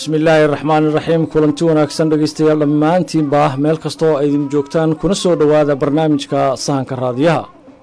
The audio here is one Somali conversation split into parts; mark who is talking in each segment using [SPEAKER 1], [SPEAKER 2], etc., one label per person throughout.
[SPEAKER 1] bismi illaahi raxmaan iraxiim kulanti wanaagsan dhegaystayaal dhammaantiinba meel kasta oo aydin joogtaan kuna soo dhowaada barnaamijka sahanka raadiyaha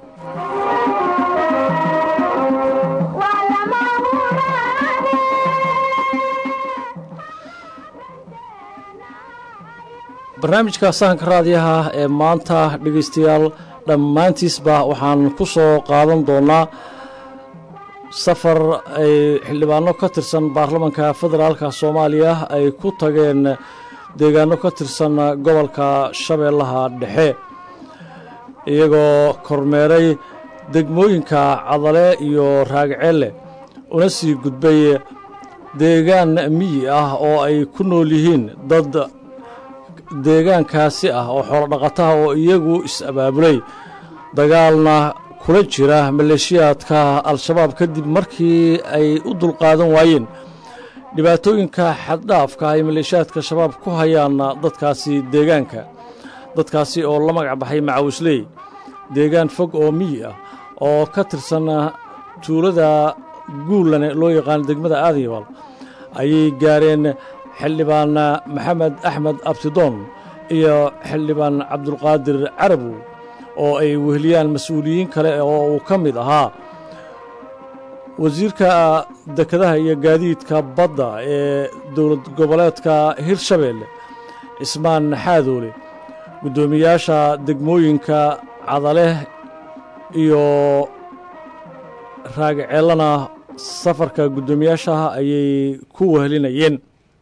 [SPEAKER 1] barnaamijka sahanka raadiyaha ee maanta dhegaystayaal dhammaantiisba waxaan ku soo qaadan doonnaa safar ay xildhibaano ka tirsan baarlamanka federaalka soomaaliya ay ku tageen deegaano ka tirsan gobolka shabeellaha dhexe iyagoo kormeeray degmooyinka cadale iyo raagceelle una sii gudbay deegaan miyi ah oo ay ku nool yihiin dad deegaankaasi ah oo xoolodhaqataha oo iyagu is-abaabulay dagaalna kula jira maleeshiyaadka al-shabaab kadib markii ay u dulqaadan waayeen dhibaatooyinka xaddhaafka ay maleeshiyaadka shabaab ku hayaan dadkaasi deegaanka dadkaasi oo la magac baxay macawisley deegaan fog oo miyi ah oo ka tirsan tuulada guullane loo yaqaano degmada aadiyabal ayay gaareen xildhibaan maxamed axmed abtidoon iyo xildhibaan cabdulqaadir carabow oo ay weheliyaan mas-uuliyiin kale oo uu ka mid ahaa wasiirka dekedaha iyo gaadiidka badda ee dowlad goboleedka hirshabeelle cismaan xaadoole guddoomiyaasha degmooyinka cadaleh iyo raagaceellana safarka guddoomiyaashaha ayay ku wehelinayeen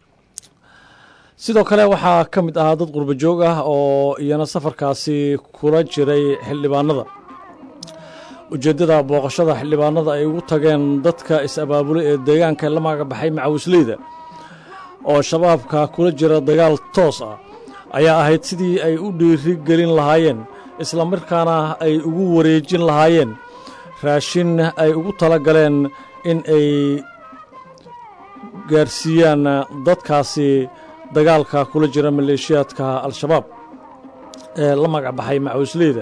[SPEAKER 1] sidoo kale waxaa ka mid ahaa dad qurbo joog ah oo iyana safarkaasi kula jiray xildhibaanada ujeeddada booqashada xildhibaanada ay ugu tageen dadka is-abaabulay ee deegaanka la magabaxay macawisleyda oo shabaabka kula jira dagaal toos ah ayaa ahayd sidii ay u dhiiri gelin lahaayeen islamarkaana ay ugu wareejin lahaayeen raashin ay ugu tala galeen in ay gaarsiiyaan dadkaasi dagaalka kula jira maleeshiyaadka al-shabaab ee la magac baxay macawisleyda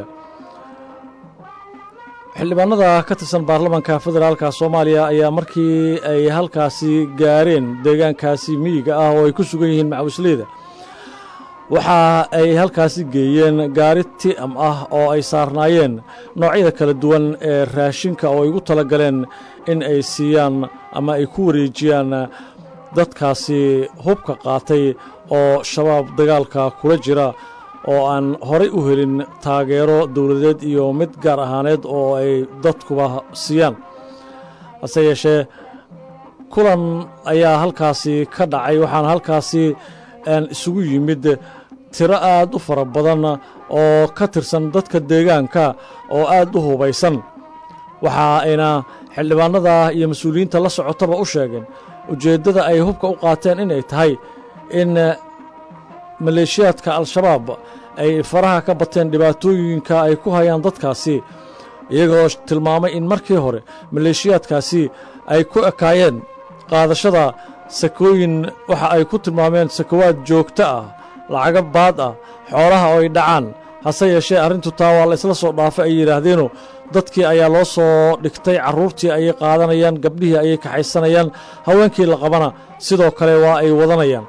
[SPEAKER 1] xildhibaanada ka tirsan baarlamanka federaalka soomaaliya ayaa markii ay halkaasi gaareen deegaankaasi miyiga ah oo ay ku sugan yihiin macawisleyda waxa ay halkaasi geeyeen gaari ti'am ah oo ay saarnaayeen noocyada kala duwan ee raashinka oo ay ugu tala galeen in ay siiyaan ama ay ku wareejiyaan dadkaasi hubka qaatay oo shabaab dagaalka kula jira oo aan horay u helin taageero dowladeed iyo mid gaar ahaaneed oo ay dadkuba siiyaan hase yeeshee kulan ayaa halkaasi ka dhacay waxaana halkaasi isugu yimid tiro aad u fara badan oo ka tirsan dadka deegaanka oo aad u hubaysan waxa ayna xildhibaanada iyo mas-uuliyiinta la socotaba u sheegeen ujeeddada ay hubka u qaateen inay tahay in maleeshiyaadka al-shabaab ay faraha ka bateen dhibaatooyinka ay ku hayaan dadkaasi iyagoo tilmaamay in markii hore maleeshiyaadkaasi ay ku ekaayeen qaadashada sakooyin waxa ay ku tilmaameen sakowaad joogto ah lacago baad ah xoolaha oo ay dhacaan hase yeeshee arrintu taa waa la isla soo dhaafay ay yidhaahdeenu dadkii ayaa loo soo dhigtay carruurtii ayay qaadanayaan gabdhihii ayay kaxaysanayaan haweenkii la qabana sidoo kale waa ay wadanayaan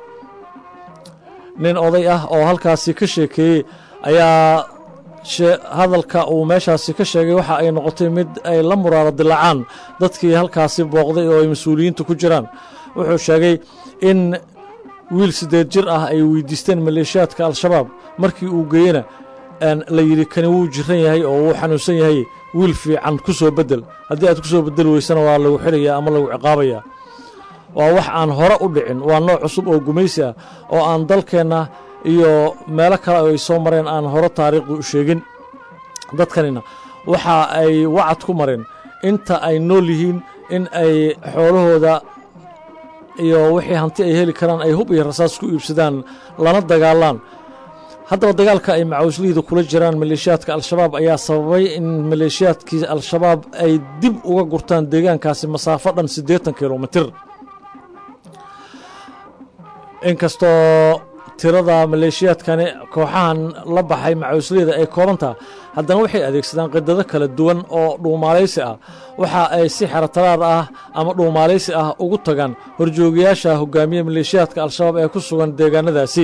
[SPEAKER 1] nin oday ah oo halkaasi ka sheekeeyey ayaa hadalka uu meeshaasi ka sheegay waxa ay noqotay mid ay la muraaro dilaacaan dadkii halkaasi booqday oo ay mas-uuliyiintu ku jiraan wuxuu sheegay in wiil siddeed jir ah ay weydiisteen maleeshiyaadka al-shabaab markii uu geeyena la yidhi kani wuu jiran yahay oo wuu xanuunsan yahay wiil fiican ku soo beddel haddii aad ku soo beddeli weysana waa lagu xidhayaa ama lagu ciqaabayaa waa wax aan hore u dhicin waa nooc cusub oo gumaysi ah oo aan dalkeenna iyo meelo kale oo ay soo mareen aan hore taariikhdu u sheegin dadkanina waxa ay wacad ku mareen inta ay nool yihiin in ay xoolahooda iyo wixii hanti ay heli karaan ay hub iyo rasaas ku iibsadaan lana dagaalaan haddaba dagaalka ay macawislihida kula jiraan maleeshiyaadka al-shabaab ayaa sababay in maleeshiyaadkii al-shabaab ay dib uga gurtaan deegaankaasi masaafo dhan siddeetan kilomitir inkastoo tirada maleeshiyaadkani kooxahan la baxay macawisleyda ay koobantaha haddana waxay adeegsadaan qidado kala duwan oo dhuumaalaysi ah waxa ay si xerataraar ah ama dhuumaalaysi ah ugu tagaan horjoogayaasha hogaamiye maleeshiyaadka al-shabaab ee ku sugan deegaanadaasi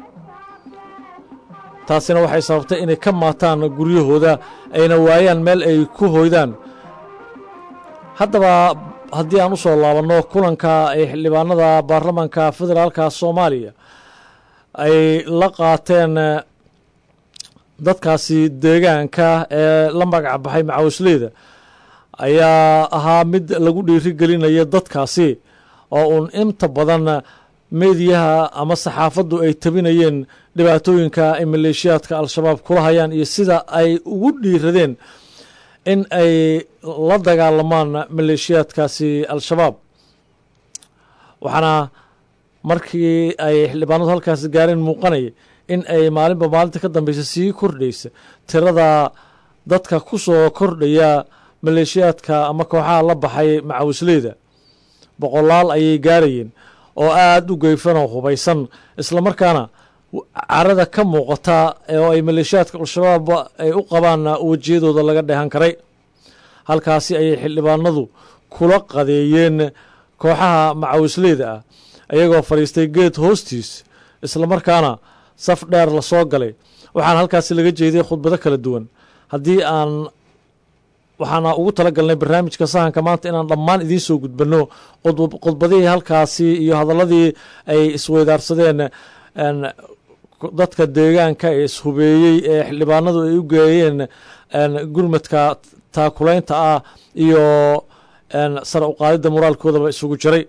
[SPEAKER 1] taasina waxay sababtay inay ka maataan guryahooda ayna waayaan meel ay ku hoydaan haddaba haddii aan u soo laabanno kulanka ay xildhibaanada baarlamaanka federaalka soomaaliya ay la qaateen dadkaasi deegaanka ee la magac baxay macawisleyda ayaa ahaa mid lagu dhiiri gelinaya dadkaasi oo uun inta badan meediyaha ama saxaafaddu ay tabinayeen dhibaatooyinka ay maleeshiyaadka al-shabaab kula hayaan iyo sida ay ugu dhiiradeen in ay la dagaalamaan maleeshiyaadkaasi al-shabaab waxaana markii ay xildhibaanadu halkaasi gaareen muuqanaya in ay maalinba maalinta ka dambeysa sii kordhaysa tirada dadka ku soo kordhaya maleeshiyaadka ama kooxaha la baxay macawisleyda boqolaal ayay gaarayeen oo aada u geyfan oo hubaysan islamarkaana carada ka muuqata oo ay maleeshiyaadka al-shabaab ay u qabaan wejiyadooda laga dheehan karay halkaasi ayay xildhibaanadu kula qadeeyeen kooxaha macawisleyda ah ayagoo fadhiistay geed hoostiis islamarkaana saf dheer la soo galay waxaana halkaasi laga jeediyey khudbado kala duwan haddii aan waxaana ugu tala galnay barnaamijka sahanka maanta inaan dhammaan idiin soo gudbanno khudbadihii halkaasi iyo hadalladii ay isweydaarsadeen dadka deegaanka ee ishubeeyey ee xildhibaanadu ay u geeyeen gurmadka taakulaynta ah iyo sare uqaadidda moraalkoodaba isugu jiray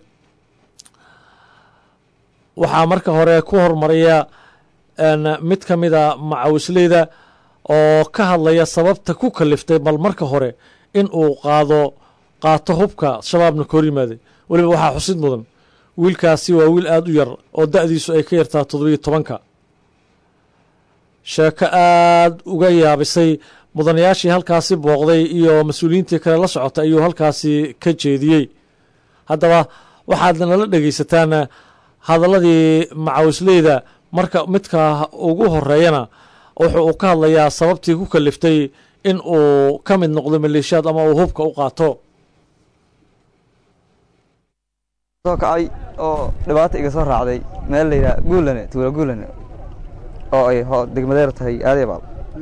[SPEAKER 1] waxaa marka hore ku hormaraya mid ka mida macawisleyda oo ka hadlaya sababta ku kaliftay bal marka hore in uu qaado qaato hubka shabaabna ka hor yimaaday weliba waxaa xusid mudan wiilkaasi waa wiil aada u yar oo da'diisu ay ka yartaa toddobiyo tobanka sheeko aada uga yaabisay mudanayaashii halkaasi booqday iyo mas-uuliyiintii kale la socotay ayuu halkaasi ka jeediyey haddaba waxaad nala dhegaysataan hadalladii macawisleyda marka midka ugu horeeyana wuxuu uu ka hadlayaa sababtii ku kaliftay in uu ka mid noqdo maleeshiyaad ama uu hubka u qaato
[SPEAKER 2] soo kacay oo dhibaata iga soo raacday meel la yidhaha guulane tuula guulane oo ay degmadeer tahay aadeebaal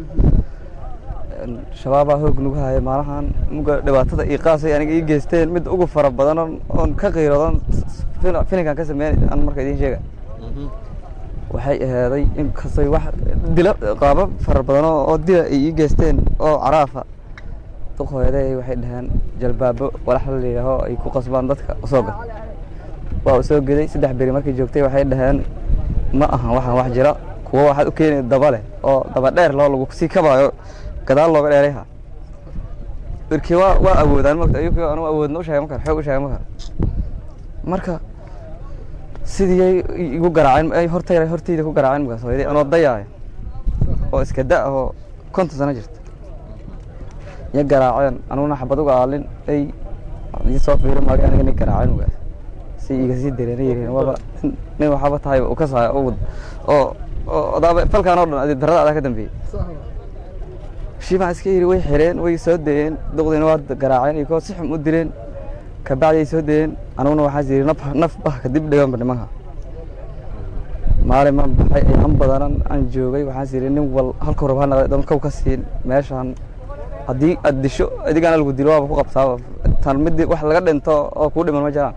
[SPEAKER 2] shabaabaa hoog nagu haya maalahan muga dhibaatada io qaasay aniga ii geysteen mid ugu fara badan oon ka qiiroodan filinkan ka sameyn an marka idiin sheega waxay ahaaday inkastay wax dila qaabo fara badan oo dila ay ii geysteen oo caraafa duqhooyaday waxay dhaheen jalbaabo walax la yidhaaho ay ku qasbaan dadka usoo gad waa u soo geday saddex beri markay joogtay waxay dhaheen ma ahan waxaan wax jira kuwo waxaad u keenay daba leh oo daba dheer loo lagu sii kabaayo gadaal looga dheerayha irkii waa waa awoodaan mogta ayuu anu awoodna u sheegay makar xoog u sheegay makar marka sidii igu garaaceen hortayda hortayda ku garaaceen markaas hooyaday anoo dayaaya oo iska da oo konton sano jirta ya garaaceen anuguna xabad uga aalin ay ii soo fiiri maagay aniga nin garaaceen markaas si iga sii dareena yireen waaba nin waxaaba tahay u ka saaya oo oo odaaba falkaan oo dhan adi darada adaa ka dambeeyey shiibaa iska yidhi way xireen way soo dayeen duqdiina waa garaaceen iyo koo si xum u dileen kabacdi ay soo dayeen anuguna waxaas yidhi naf naf bah kadib dhiganba nimanka maalin ma baxay ayaan badanan aan joogay waxaas yidhi nin wal halka rab ha naqday dhan kow ka siin meeshaan haddii aad disho adigaana lagu dilo waaba ku qabtaa tan mid wax laga dhinto oo kuu dhiman ma jiraan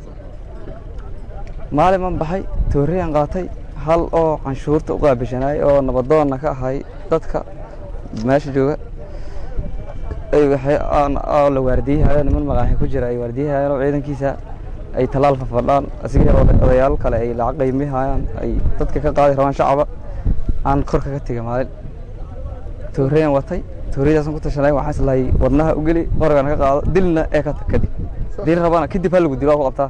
[SPEAKER 2] maalin ma baxay tooreyaan qaatay hal oo canshuurta u qaabishanaay oo nabadoonna ka ahay dadka meesha jooga oo la waardiyahayo niman magaaxi ku jira ay waardiyahayaan oo ciidankiisa ay tallaal fafadhaan asiga odayaal kale ay lacag qaymihayaan ay dadka ka qaadi rabaan shacaba aan korka ka tegay maalin tooreyaan watay tooreydaasaan ku tashanay waxaan islahay wadnaha u geli qorigan ka qaado dilna ee ka tag kadib dil rabana kadib ha lagu dilo waa ku qabtaa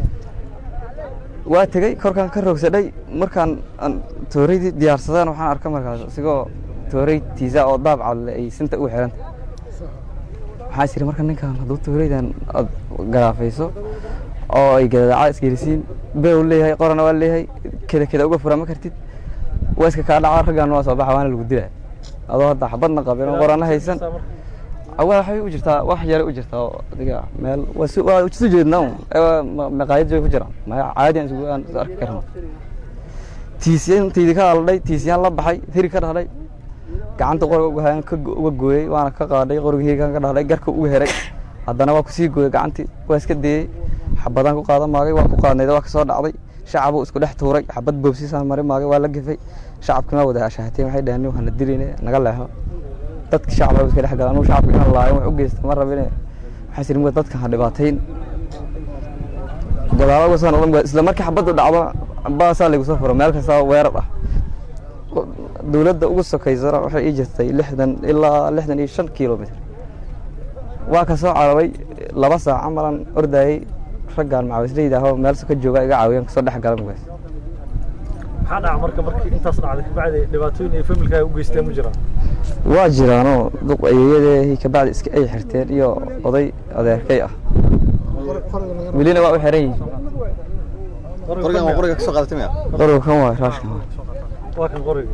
[SPEAKER 2] waa tegey korkaan ka roogsadhay markaan tooreydii diyaarsadeen waxaan arka markaas isigoo tooreytiisa oo daab cadle ay sinta ugu xiranta waxaa is yidhi marka ninkan hadduu tooreydan aad garaafayso oo ay gadadacaa isgelisiin beew leeyahay qorana waa leeyahay keda keda uga fura ma kartid waa iska kaa dhaca raggaan waa soo baxa waana lagu dilaa adoo hadda xabadna qabin oo qorana haysan awaa waxay u jirtaa wax yare u jirtaa oo adiga meel waa si waa isu jeednaa un maqaayad joog ku jiraan maya caadi aan isugu aan is arki karno tiisiyantaydi ka aldhay tiisiyaan la baxay hiri ka dhahday gacanta qoriga uga hayan ka uga gooyey waana ka qaaday qoriga hirigan ka dhahday garka uga heray haddana waa kusii gooyey gacantii waa iska dayey xabadaan ku qaadan maagay waa ku qaadnayd waa kasoo dhacday shacabuu isku dhex tuuray xabad boobsiisaan mari maagay waa la gefay shacabkii ma wada ashaahateen waxay dhaheen nin waxana dilayne naga leexo dadki shacabka iska dhex galaan anu shacabka inaan laayo wax u geysta ma rabine waxaan siri muga dadkan ha dhibaatayn gadaalo uga soo noqdan isla markii xabaddu dhacdo baasaa laygu soo furo meel kasta weerar ah dowladda ugu sokaysana waxay ii jirtay lixdan ilaa lixdan iyo shan kilomitr waa ka soo cararay laba saac camalan ordayey raggaan macawisleyda ahoo meel ka jooga iga caawiyaan kasoo dhex gala mugaas
[SPEAKER 1] maxaa dhaca marka markii intaas dhacday kabacdi dhibaatooyin ay familkaaga u geysteen ma jiraan
[SPEAKER 2] waa jiraanoo duq ayeeyadee kabacdi iska ay xirteen iyo oday adeerkay ah welina waa u xiran yihiin
[SPEAKER 3] qorigan waa qoriga kasoo qaadatay maya
[SPEAKER 2] qoriga kan waa raashkan waa
[SPEAKER 1] waa kan qoriga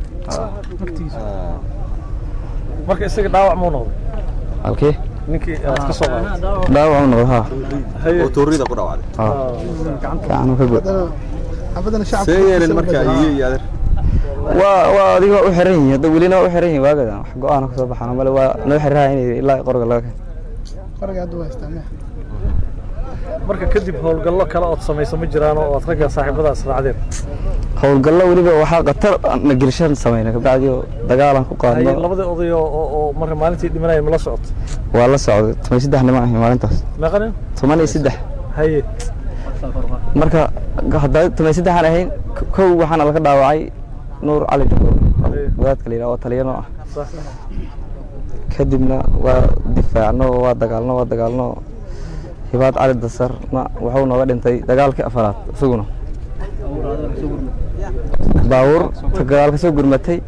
[SPEAKER 1] marka isaga dhaawac muu noqday
[SPEAKER 2] halkii
[SPEAKER 1] ninkii aad ka soo qaaday
[SPEAKER 2] dhaawac u noqdo haa
[SPEAKER 3] oo toorida ku dhaawacday
[SPEAKER 2] gacanu ka god
[SPEAKER 3] see yeeleen marka iyo iyo adeer
[SPEAKER 2] waa waa adiga waa u xiran yihiin hadda welina waa u xiran yihiin waagadan wax go-aana kasoo baxaan male waa noo xirraha inay ilaa qoriga laga keeno
[SPEAKER 1] marka kadib howlgallo kale ood samayso ma jiraan oo aad ragga saaxiibadaas raacdeen
[SPEAKER 2] howlgallo weliba waxaa khatar na gelishaan samayna kabacdi oo dagaalan ku
[SPEAKER 1] haye
[SPEAKER 2] qaadno
[SPEAKER 1] labadii oday oo oo- oo marka maalintii dhimanaya ma la socoto
[SPEAKER 2] waa la socday toban iyo saddex niman ahay maalintaas
[SPEAKER 1] meeqa nin
[SPEAKER 2] toban iyo saddex
[SPEAKER 1] haye
[SPEAKER 2] marka hadda toban iyo saddexaan ahayn k- kow waxaana laga dhaawacay nuur cali jabo wadaadka la yidhaha oo taliyano ah
[SPEAKER 1] sax
[SPEAKER 2] kadibna waa difaacno waa dagaalno waa dagaalno hibaad cali dasarna wuxuu nooga dhintay dagaalkii afaraad isaguna baawur ta gadaal ka soo gurmatay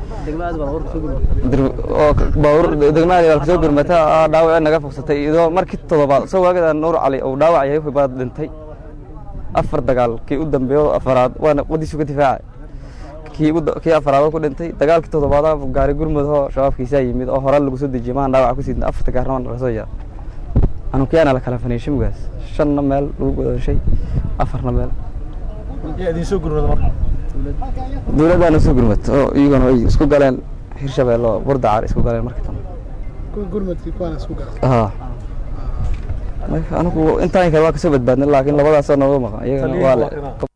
[SPEAKER 2] dir- oo k- baawur degmada gadaal ka soo gurmatay aa dhaawac naga fogsatay iyadoo markii toddobaad soo waagada nuur cali uu dhaawac yahay hibaad dhintay afar dagaal kii u dambeeyo afaraad waana wadiisu ka difaacay kii ugu da- kii afaraad oo ku dhintay dagaalkii toddobaad gaari gurmud oo shabaabkiisaa yimid oo hore lagu soo dejiyay maan dhaawac ku sidna afarta gaarna laga soo yaar anukiyaana la kala faniishay mugaas shanna meel lagu godashay afarna meel
[SPEAKER 1] yaa idin soo gurmada marka
[SPEAKER 2] dowladdaana soo gurmad oo iyagana ay isku galeen hirshabelle oo burdacar isku galeen marka dambe haa marka anigu intaan kale waa kasoo badbaadnay laakiin labadaasoo nooga maqan iyagana
[SPEAKER 1] Taliyaha
[SPEAKER 2] waa
[SPEAKER 1] waa
[SPEAKER 2] le
[SPEAKER 1] kana.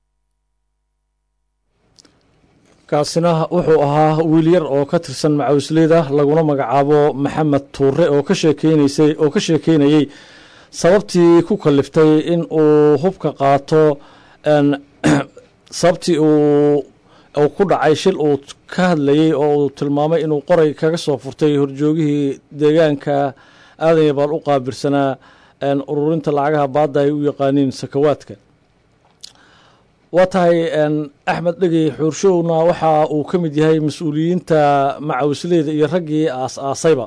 [SPEAKER 1] kaasina wuxuu ahaa wiil yar oo ka tirsan macawisleyda laguna magacaabo maxamed tuure oo ka sheekeynaysay oo ka sheekeynayey sababtii ku kaliftay in uu hubka qaato n sababtii uu uu ku dhacay shil uu ka hadlayey oo uu tilmaamay inuu qoray kaga soo furtay horjoogihii deegaanka aadan yabaal u qaabirsanaa n ururinta lacagaha baadda ay u yaqaaniin sakawaadka waa tahay n axmed dhegey xuurshowna waxa uu ka mid yahay mas-uuliyiinta macawisleyda iyo raggii aas-aasayba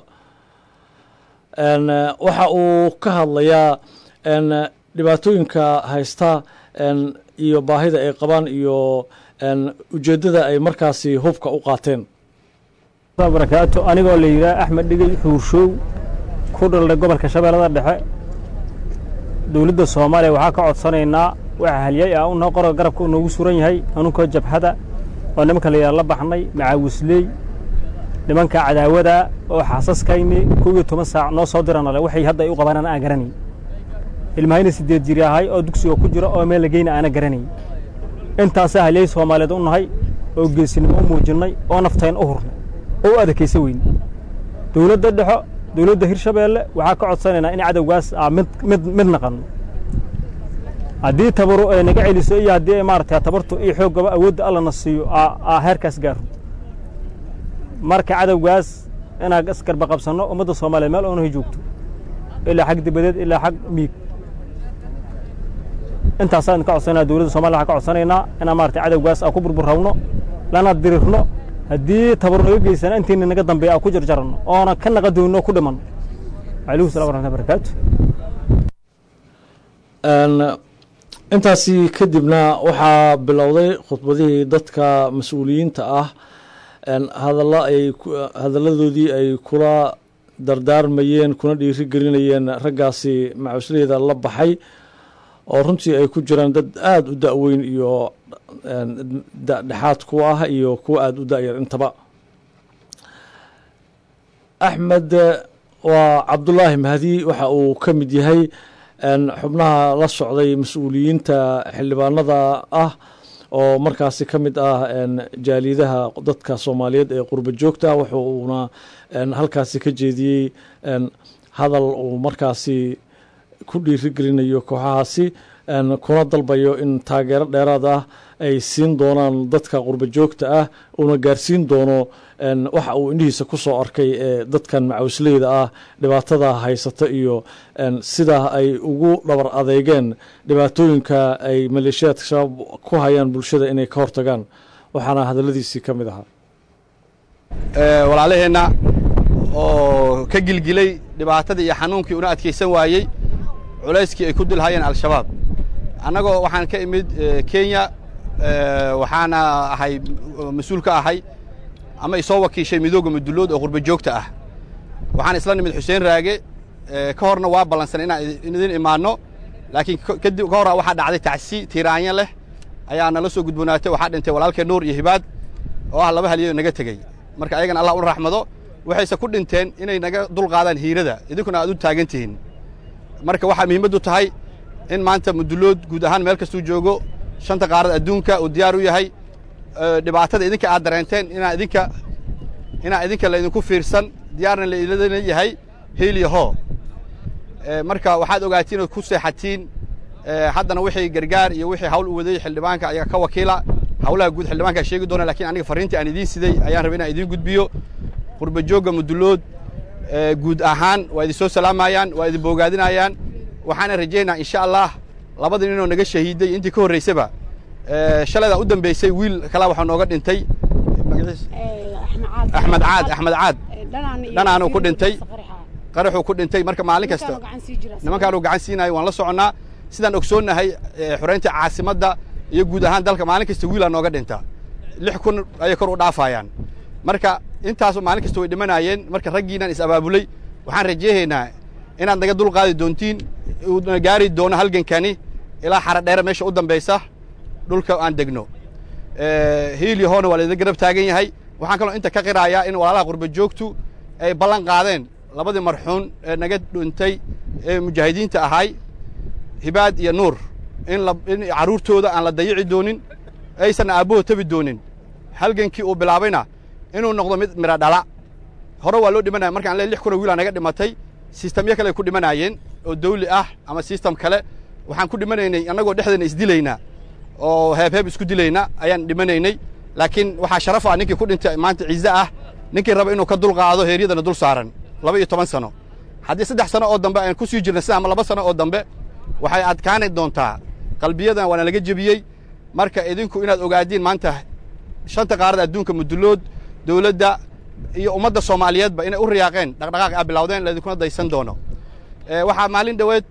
[SPEAKER 1] n waxa uu ka hadlayaa n dhibaatooyinka haysta n iyo baahida ay qabaan iyo n ujeeddada ay markaasi hubka u qaateen
[SPEAKER 4] barakaatu anigoo la yidhaah axmed dhigey xuurshow ku dhalday gobolka shabeellada dhexe dowladda soomaaliya waxaa ka codsanaynaa waxa halyay ah unoo qoro garabka uu noogu suran yahay anunkoo jabhada oo nimanka la yidhaha la baxnay macaawisley nimanka cadaawada oo xaasaskayni kow iyo toban saac noo soo diranale waxay hadda ay u qabanaan aan garanay ilmahayna siddeed jiri ahay oo dugsiga ku jira oo meel la geyna aana garanay intaasaa halyay soomaaliyeed u nahay oo geesinimo u muujinnay oo naftayn u hurnay oo u adakaysa weyn dowladda dhexo dowladda hirshabeelle waxaa ka codsanaynaa in cadowgaas aa mid mid mid naqanno haddii tabaru ay naga celiso iyo haddii ay maaragtay tabartu iyo xooggaba awoodda allana siiyo aa aa heerkaas gaaro marka cadowgaas inaan isgarba qabsanno ummadda soomaaliyeed meel oonahay joogto ilaa xag dibadeed ilaa xag miig intaasaan ka codsanaa dowladda soomaliya waxaan ka codsanaynaa inaan maaragtay cadowgaas aan ku burburrawno lana dirirno haddii tabar naga geysana intiina naga dambeeya aan ku jarjaranno oona ka naqa doonno ku dhimanno calaykum salam waraxmatullahi barakaatu
[SPEAKER 1] n intaasi kadibna waxaa bilowday khudbadihii dadka mas-uuliyiinta ah hadalla ay hadalladoodii ay kula dardaarmayeen kuna dhiiri gelinayeen raggaasi macusleyda la baxay oo runtii ay ku jiraan dad aada u da-weyn iyo dhexaad kuwa ah iyo kuwa aada u da-yar intaba axmed waa cabdulaahi mahdi waxa uu ka mid yahay xubnaha la socday mas-uuliyiinta xildhibaanada ah oo markaasi ka mid ah jaalidaha dadka soomaaliyeed ee qurba joogta wuxu uuna halkaasi ka jeediyey hadal uu markaasi ku dhiiri gelinayo kooxahaasi kuna dalbayo in taageero dheeraad ah ay siin doonaan dadka qurba joogta ah uuna gaarsiin doono waxa uu indhihiisa ku soo arkay ee dadkan macawisleyda ah dhibaatada haysata iyo sida ay ugu dhabar adeegeen dhibaatooyinka ay maleeshiyaadka shabaab ku hayaan bulshada inay ka hortagaan waxaana hadalladiisii ka mid ahaa
[SPEAKER 5] walaalaheenna oo ka gilgilay dhibaatadii iyo xanuunkii una adkaysan waayey culayskii ay ku dilhayeen al-shabaab annagoo waxaan ka imid kenya waxaana ahay mas-uul ka ahay ama isoo wakiishay midooga mudullood oo qurba joogta ah waxaan isla nimid xuseen raage ka horna waa ballansanay inaan idin imaanno laakiin kadib ka hora waxaa dhacday tacsi tiiraanya leh ayaa nala soo gudboonaatay waxaa dhintay walaalkee nuur iyo hibaad oo ah laba haliyoo naga tegey marka ayagana allah una raxmado waxayse ku dhinteen inay naga dulqaadaan hiirada idinkuna aad u taagan tihiin marka waxaa muhiimaddu tahay in maanta mudullood guud ahaan meel kastuu joogo shanta qaarad adduunka uu diyaar u yahay dhibaatada idinka aad dareenteen inaa idinka inaa idinka laydinku fiirsan diyaarna laidin yahay hiiliyo hoo marka waxaad ogaatiin ood ku seexatiin haddana wixii gargaar iyo wixii hawl u waday xildhibaanka ayaa ka wakiila hawlaha guud xildhibaankaa sheegi doona lakin aniga farriintii aan idiin siday ayaan rabay inaan idiin gudbiyo qurba joogga mudullood guud ahaan waa idin soo salaamayaan waa idin boogaadinayaan waxaana rajaynaa insha allah labada ninoo naga shahiiday intii ka horraysaba shalaydaa u dambaysay wiil kalaa waxaa nooga dhintay axmed caad axmed caad dhanaanuu ku dhintay qaraxuu ku dhintay marka maalin kasta nimankaanuu gacan siinayo waan la soconnaa sidaan ogsoonnahay xoraynta caasimadda iyo guud ahaan dalka maalin kasta wiilaa nooga dhinta lix kun ayay kor u dhaafayaan marka intaasu maalin kasta way dhimanaayeen marka raggiinaan is abaabulay waxaan rajeehaynaa inaad naga dul qaadi doontiin uuna gaari doono halgankani ilaa xara dheere meesha u dambaysa dhulka aan degno hiiliyo hoona waa laydin garab taagan yahay waxaan kaloo inta ka qiraayaa in walaalaha qurba joogtu ay ballan qaadeen labadii marxuun ee naga dhintay ee mujaahidiinta ahay hibaad iyo nuur in in carruurtooda aan la dayici doonin aysan aabbahood tabi doonin halgankii uu bilaabayna inuu noqdo mid midho dhala hore waa loo dhimanaya markaan le lix kuna wiilaa naga dhimatay sistamyo kale ay ku dhimanaayeen oo dawli ah ama sistam kale waxaan ku dhimanaynay annagoo dhexdeena isdilayna oo heebheeb isku dilayna ayaan dhimanaynay laakiin waxaa sharaf ah ninkii ku dhintay maanta ciise ah ninkii raba inuu ka dul qaado heeryadana dul saaran laba iyo toban sano haddii saddex sano oo dambe aan ku sii jirna sida ama laba sano oo dambe waxay adkaani doontaa qalbiyadan waana laga jebiyey marka idinku inaad ogaadiin maanta shanta qaarada adduunka mudullood dawladda iyo ummadda soomaaliyeedba inay u riyaaqeen dhaqdhaqaaq a bilawdeen laidinkuna daysan doono waxaa maalin dhoweed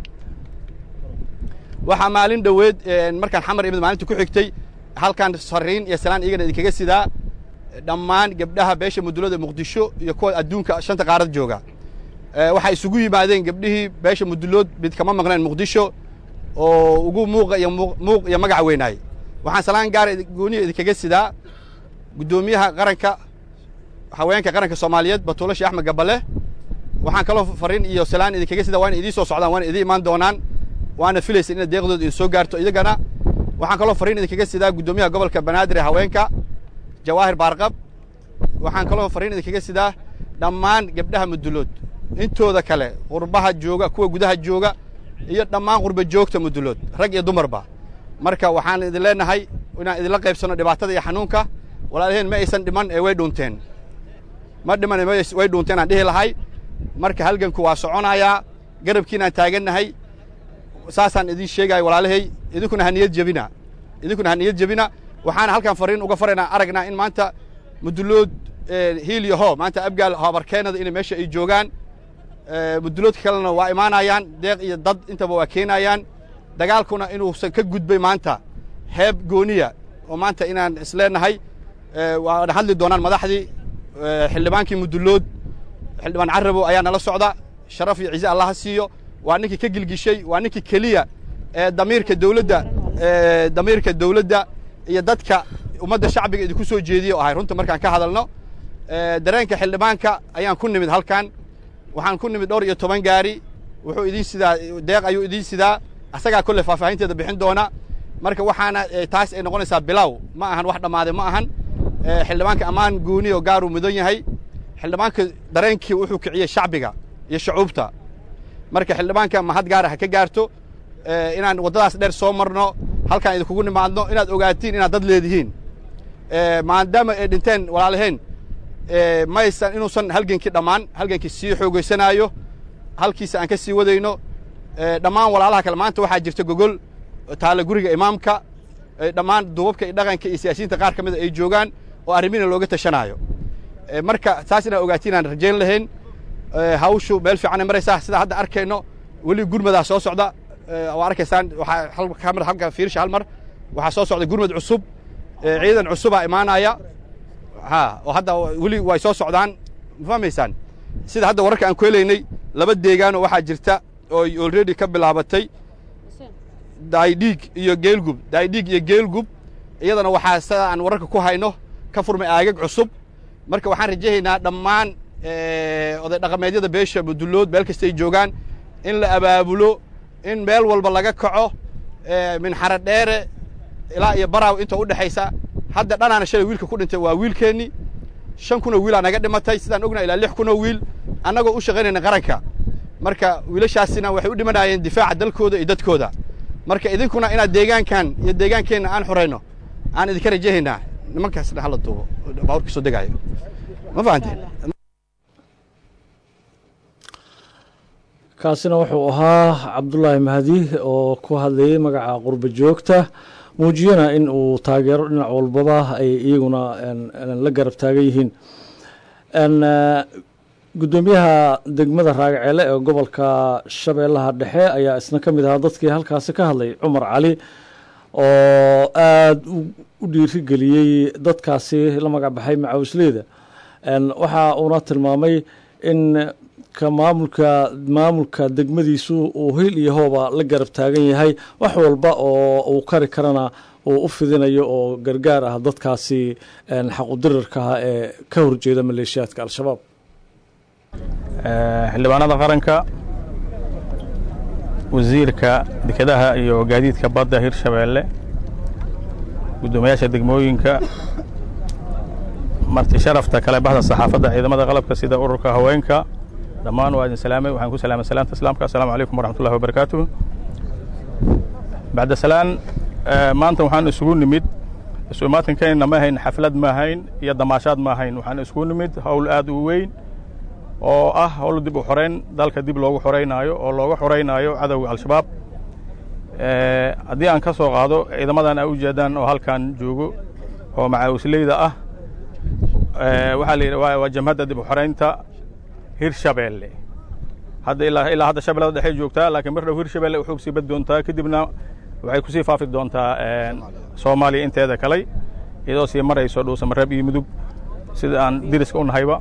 [SPEAKER 5] waxaa maalin dhoweed markaan xamar imid maalinta ku xigtay halkan sarriin iyo salaan iyagana idinkaga sidaa dhammaan gebdhaha beesha mudulloda muqdisho iyo kuwa adduunka shanta qaarad jooga waxay isugu yimaadeen gebdhihii beesha mudullood mid kama maqneen muqdisho oo ugu muuqa iyo muuq iyo magac weynaay waxaan salaan gaara gooniya idinkaga sidaa guddoomiyaha qaranka haweenka qaranka soomaaliyeed batuulo sheekh axmed gabbale waxaan kaloo fariin iyo salaan idinkaga sidaa waana idiin soo socdaan waana idiin imaan doonaan waana filaysa inaad deeqdooda idin soo gaarto iyagana waxaan kaloo fariin idinkaga sidaa guddoomiyaha gobolka banaadir ee haweenka jawaahir baarqab waxaan kaloo fariin idinkaga sidaa dhammaan gebdhaha mudullood intooda kale qurbaha jooga kuwa gudaha jooga iyo dhammaan qurba joogta mudullood rag iyo dumarba marka waxaan idin leenahay inaan idinla qaybsanno dhibaatada iyo xanuunka walaalaheen ma aysan dhiman ee way dhuunteen ma dhiman way dhuunteen aan dhihi lahay marka halganku waa soconayaa garabkiinaan taagannahay saasaan idin sheegaya walaalahay idinkuna ha niyad jebina idinkuna ha niyad jebina waxaana halkan fariin uga faraynaa aragnaa in maanta mudullood hiil iyo hoo maanta abgaal hoobarkeenada inay meesha ay joogaan mudulloodka kalena waa imaanayaan deeq iyo dad intaba waa keenayaan dagaalkuna inuusan ka gudbay maanta heeb gooniya oo maanta inaan isleenahay waana hadli doonaan madaxdii xildhibaankii mudullood xildhibaan carabow ayaa nala socda sharaf iyo ciise allaha siiyo waa ninkii ka gilgishay waa ninkii keliya ee damiirka dawladda damiirka dawladda iyo dadka ummadda shacbiga idinku soo jeediya o ahay runta markaan ka hadalno dareenka xildhibaanka ayaan ku nimid halkan waxaan ku nimid dhowr iyo toban gaari wuxuu idiin sidaa deeq ayuu idiin sidaa asagaa kolle faahfaahinteeda bixin doona marka waxaana taas ay noqonaysaa bilow ma ahan wax dhammaaday ma ahan xildhibaanka ammaan gooni oo gaaruu mudan yahay xildhibaanka dareenkii wuxuu kiciyey shacbiga iyo shucuubta marka xildhibaanka mahad gaara ha ka gaarto inaan waddadaas dheer soo marno halkaan idinkugu nimaadno inaad ogaatiin inaad dad leedihiin maadaama ay dhinteen walaalaheen maysan inuusan halgenkii dhammaan halgenkii sii xoogaysanaayo halkiisa aan ka sii wadayno dhammaan walaalaha kale maanta waxaa jirta gogol taalla guriga imaamka dhammaan duubabka iyo dhaqanka iyo siyaasiyiinta qaar ka mida ay joogaan oo arrimina looga tashanaayo marka saas inaad ogaatiin aan rajayn lahayn hawshu meel fiicanay maraysaa sida hadda arkayno weli gurmadaa soo socda waa arkaysaan waxaa kamid halka fiirsha hal mar waxaa soo socda gurmad cusub ciidan cusubaa imaanaya ha oo hadda weli way soo socdaan ma fahmaysaan sida hadda wararka aan ku helaynay laba deegaanoo waxaa jirta oo already ka bilaabatay daydhiig iyo geelgub daydhiig iyo geelgub iyadana waxaa sida aan wararka ku hayno ka furmay aagag cusub marka waxaan rajahaynaa dhammaan oday dhaqameedyada beesha mudullood meel kasta ay joogaan in la abaabulo in meel walba laga kaco min xaradheere ilaa iyo baraaw inta u dhexaysa hadda dhanaana shalay wiilka ku dhintay waa wiilkeennii shan kunoo wiilaa naga dhimatay sidaan ognaa ilaa lix kunoo wiil annagoo u shaqaynayna qaranka marka wiilashaasina waxay u dhimanaayeen difaaca dalkooda iyo dadkooda marka idinkuna inaad deegaankan iyo deegaankeenna aan xorayno aan idinka rajahaynaa nimankaasna hala duubo baaburka soo degaayo ma fahanteen
[SPEAKER 1] kaasina wuxuu ahaa cabdulaahi mahdi oo ku hadlayey magaca qurba joogta muujiyana in uu taageero dhinac walbaba ay iyaguna la garab taagan yihiin guddoomiyaha degmada raagaceele ee gobolka shabeellaha dhexe ayaa isna ka mid ahaa dadkii halkaasi ka hadlay cumar cali oo aada u dhiirigeliyey dadkaasi la magac baxay macawisleyda waxa uuna tilmaamay in ka maamulka maamulka degmadiisu uu hil iyo hooba la garab taagan yahay wax walba oo uu kari karana uu u fidinayo oo gargaar ah dadkaasi xaqudirarkaha ee ka horjeeda maleeshiyaadka al-shabaab
[SPEAKER 4] xildhibaanada qaranka wasiirka dekedaha iyo gaadiidka badda hirshabeelle guddoomiyaasha degmooyinka marti sharafta kale baxda saxaafadda ciidamada qalabka sida ururka haweenka dhammaan waa idin salaamay waxaan ku salaamay salaanta islaamka assalaamu calaykum waraxmat ullahi wabarakaatuh bacda salaan maanta waxaan isugu nimid isu imaatinkeena ma ahayn xaflad ma ahayn iyo damaashaad ma ahayn waxaan isugu nimid howl aad u weyn oo ah howl dib u xorayn dalka dib loogu xoraynaayo oo looga xoraynaayo cadowga al-shabaab haddii aan ka soo qaado ciidamadan ay u jeedaan oo halkan joogo oo macaawisleyda ah waxaa la yidhi waa jamhadda dib u xoraynta hirshabeelle hadda ilaa ilaa hadda shabeellada dhexe joogtaa laakiin mar dhow hirshabeelle u xoog sii bad doontaa kadibna waxay kusii faafi doontaa soomaaliya inteeda kaley iyadoo sii marayso dhuusamareeb iyo mudug sida aan diriska u nahayba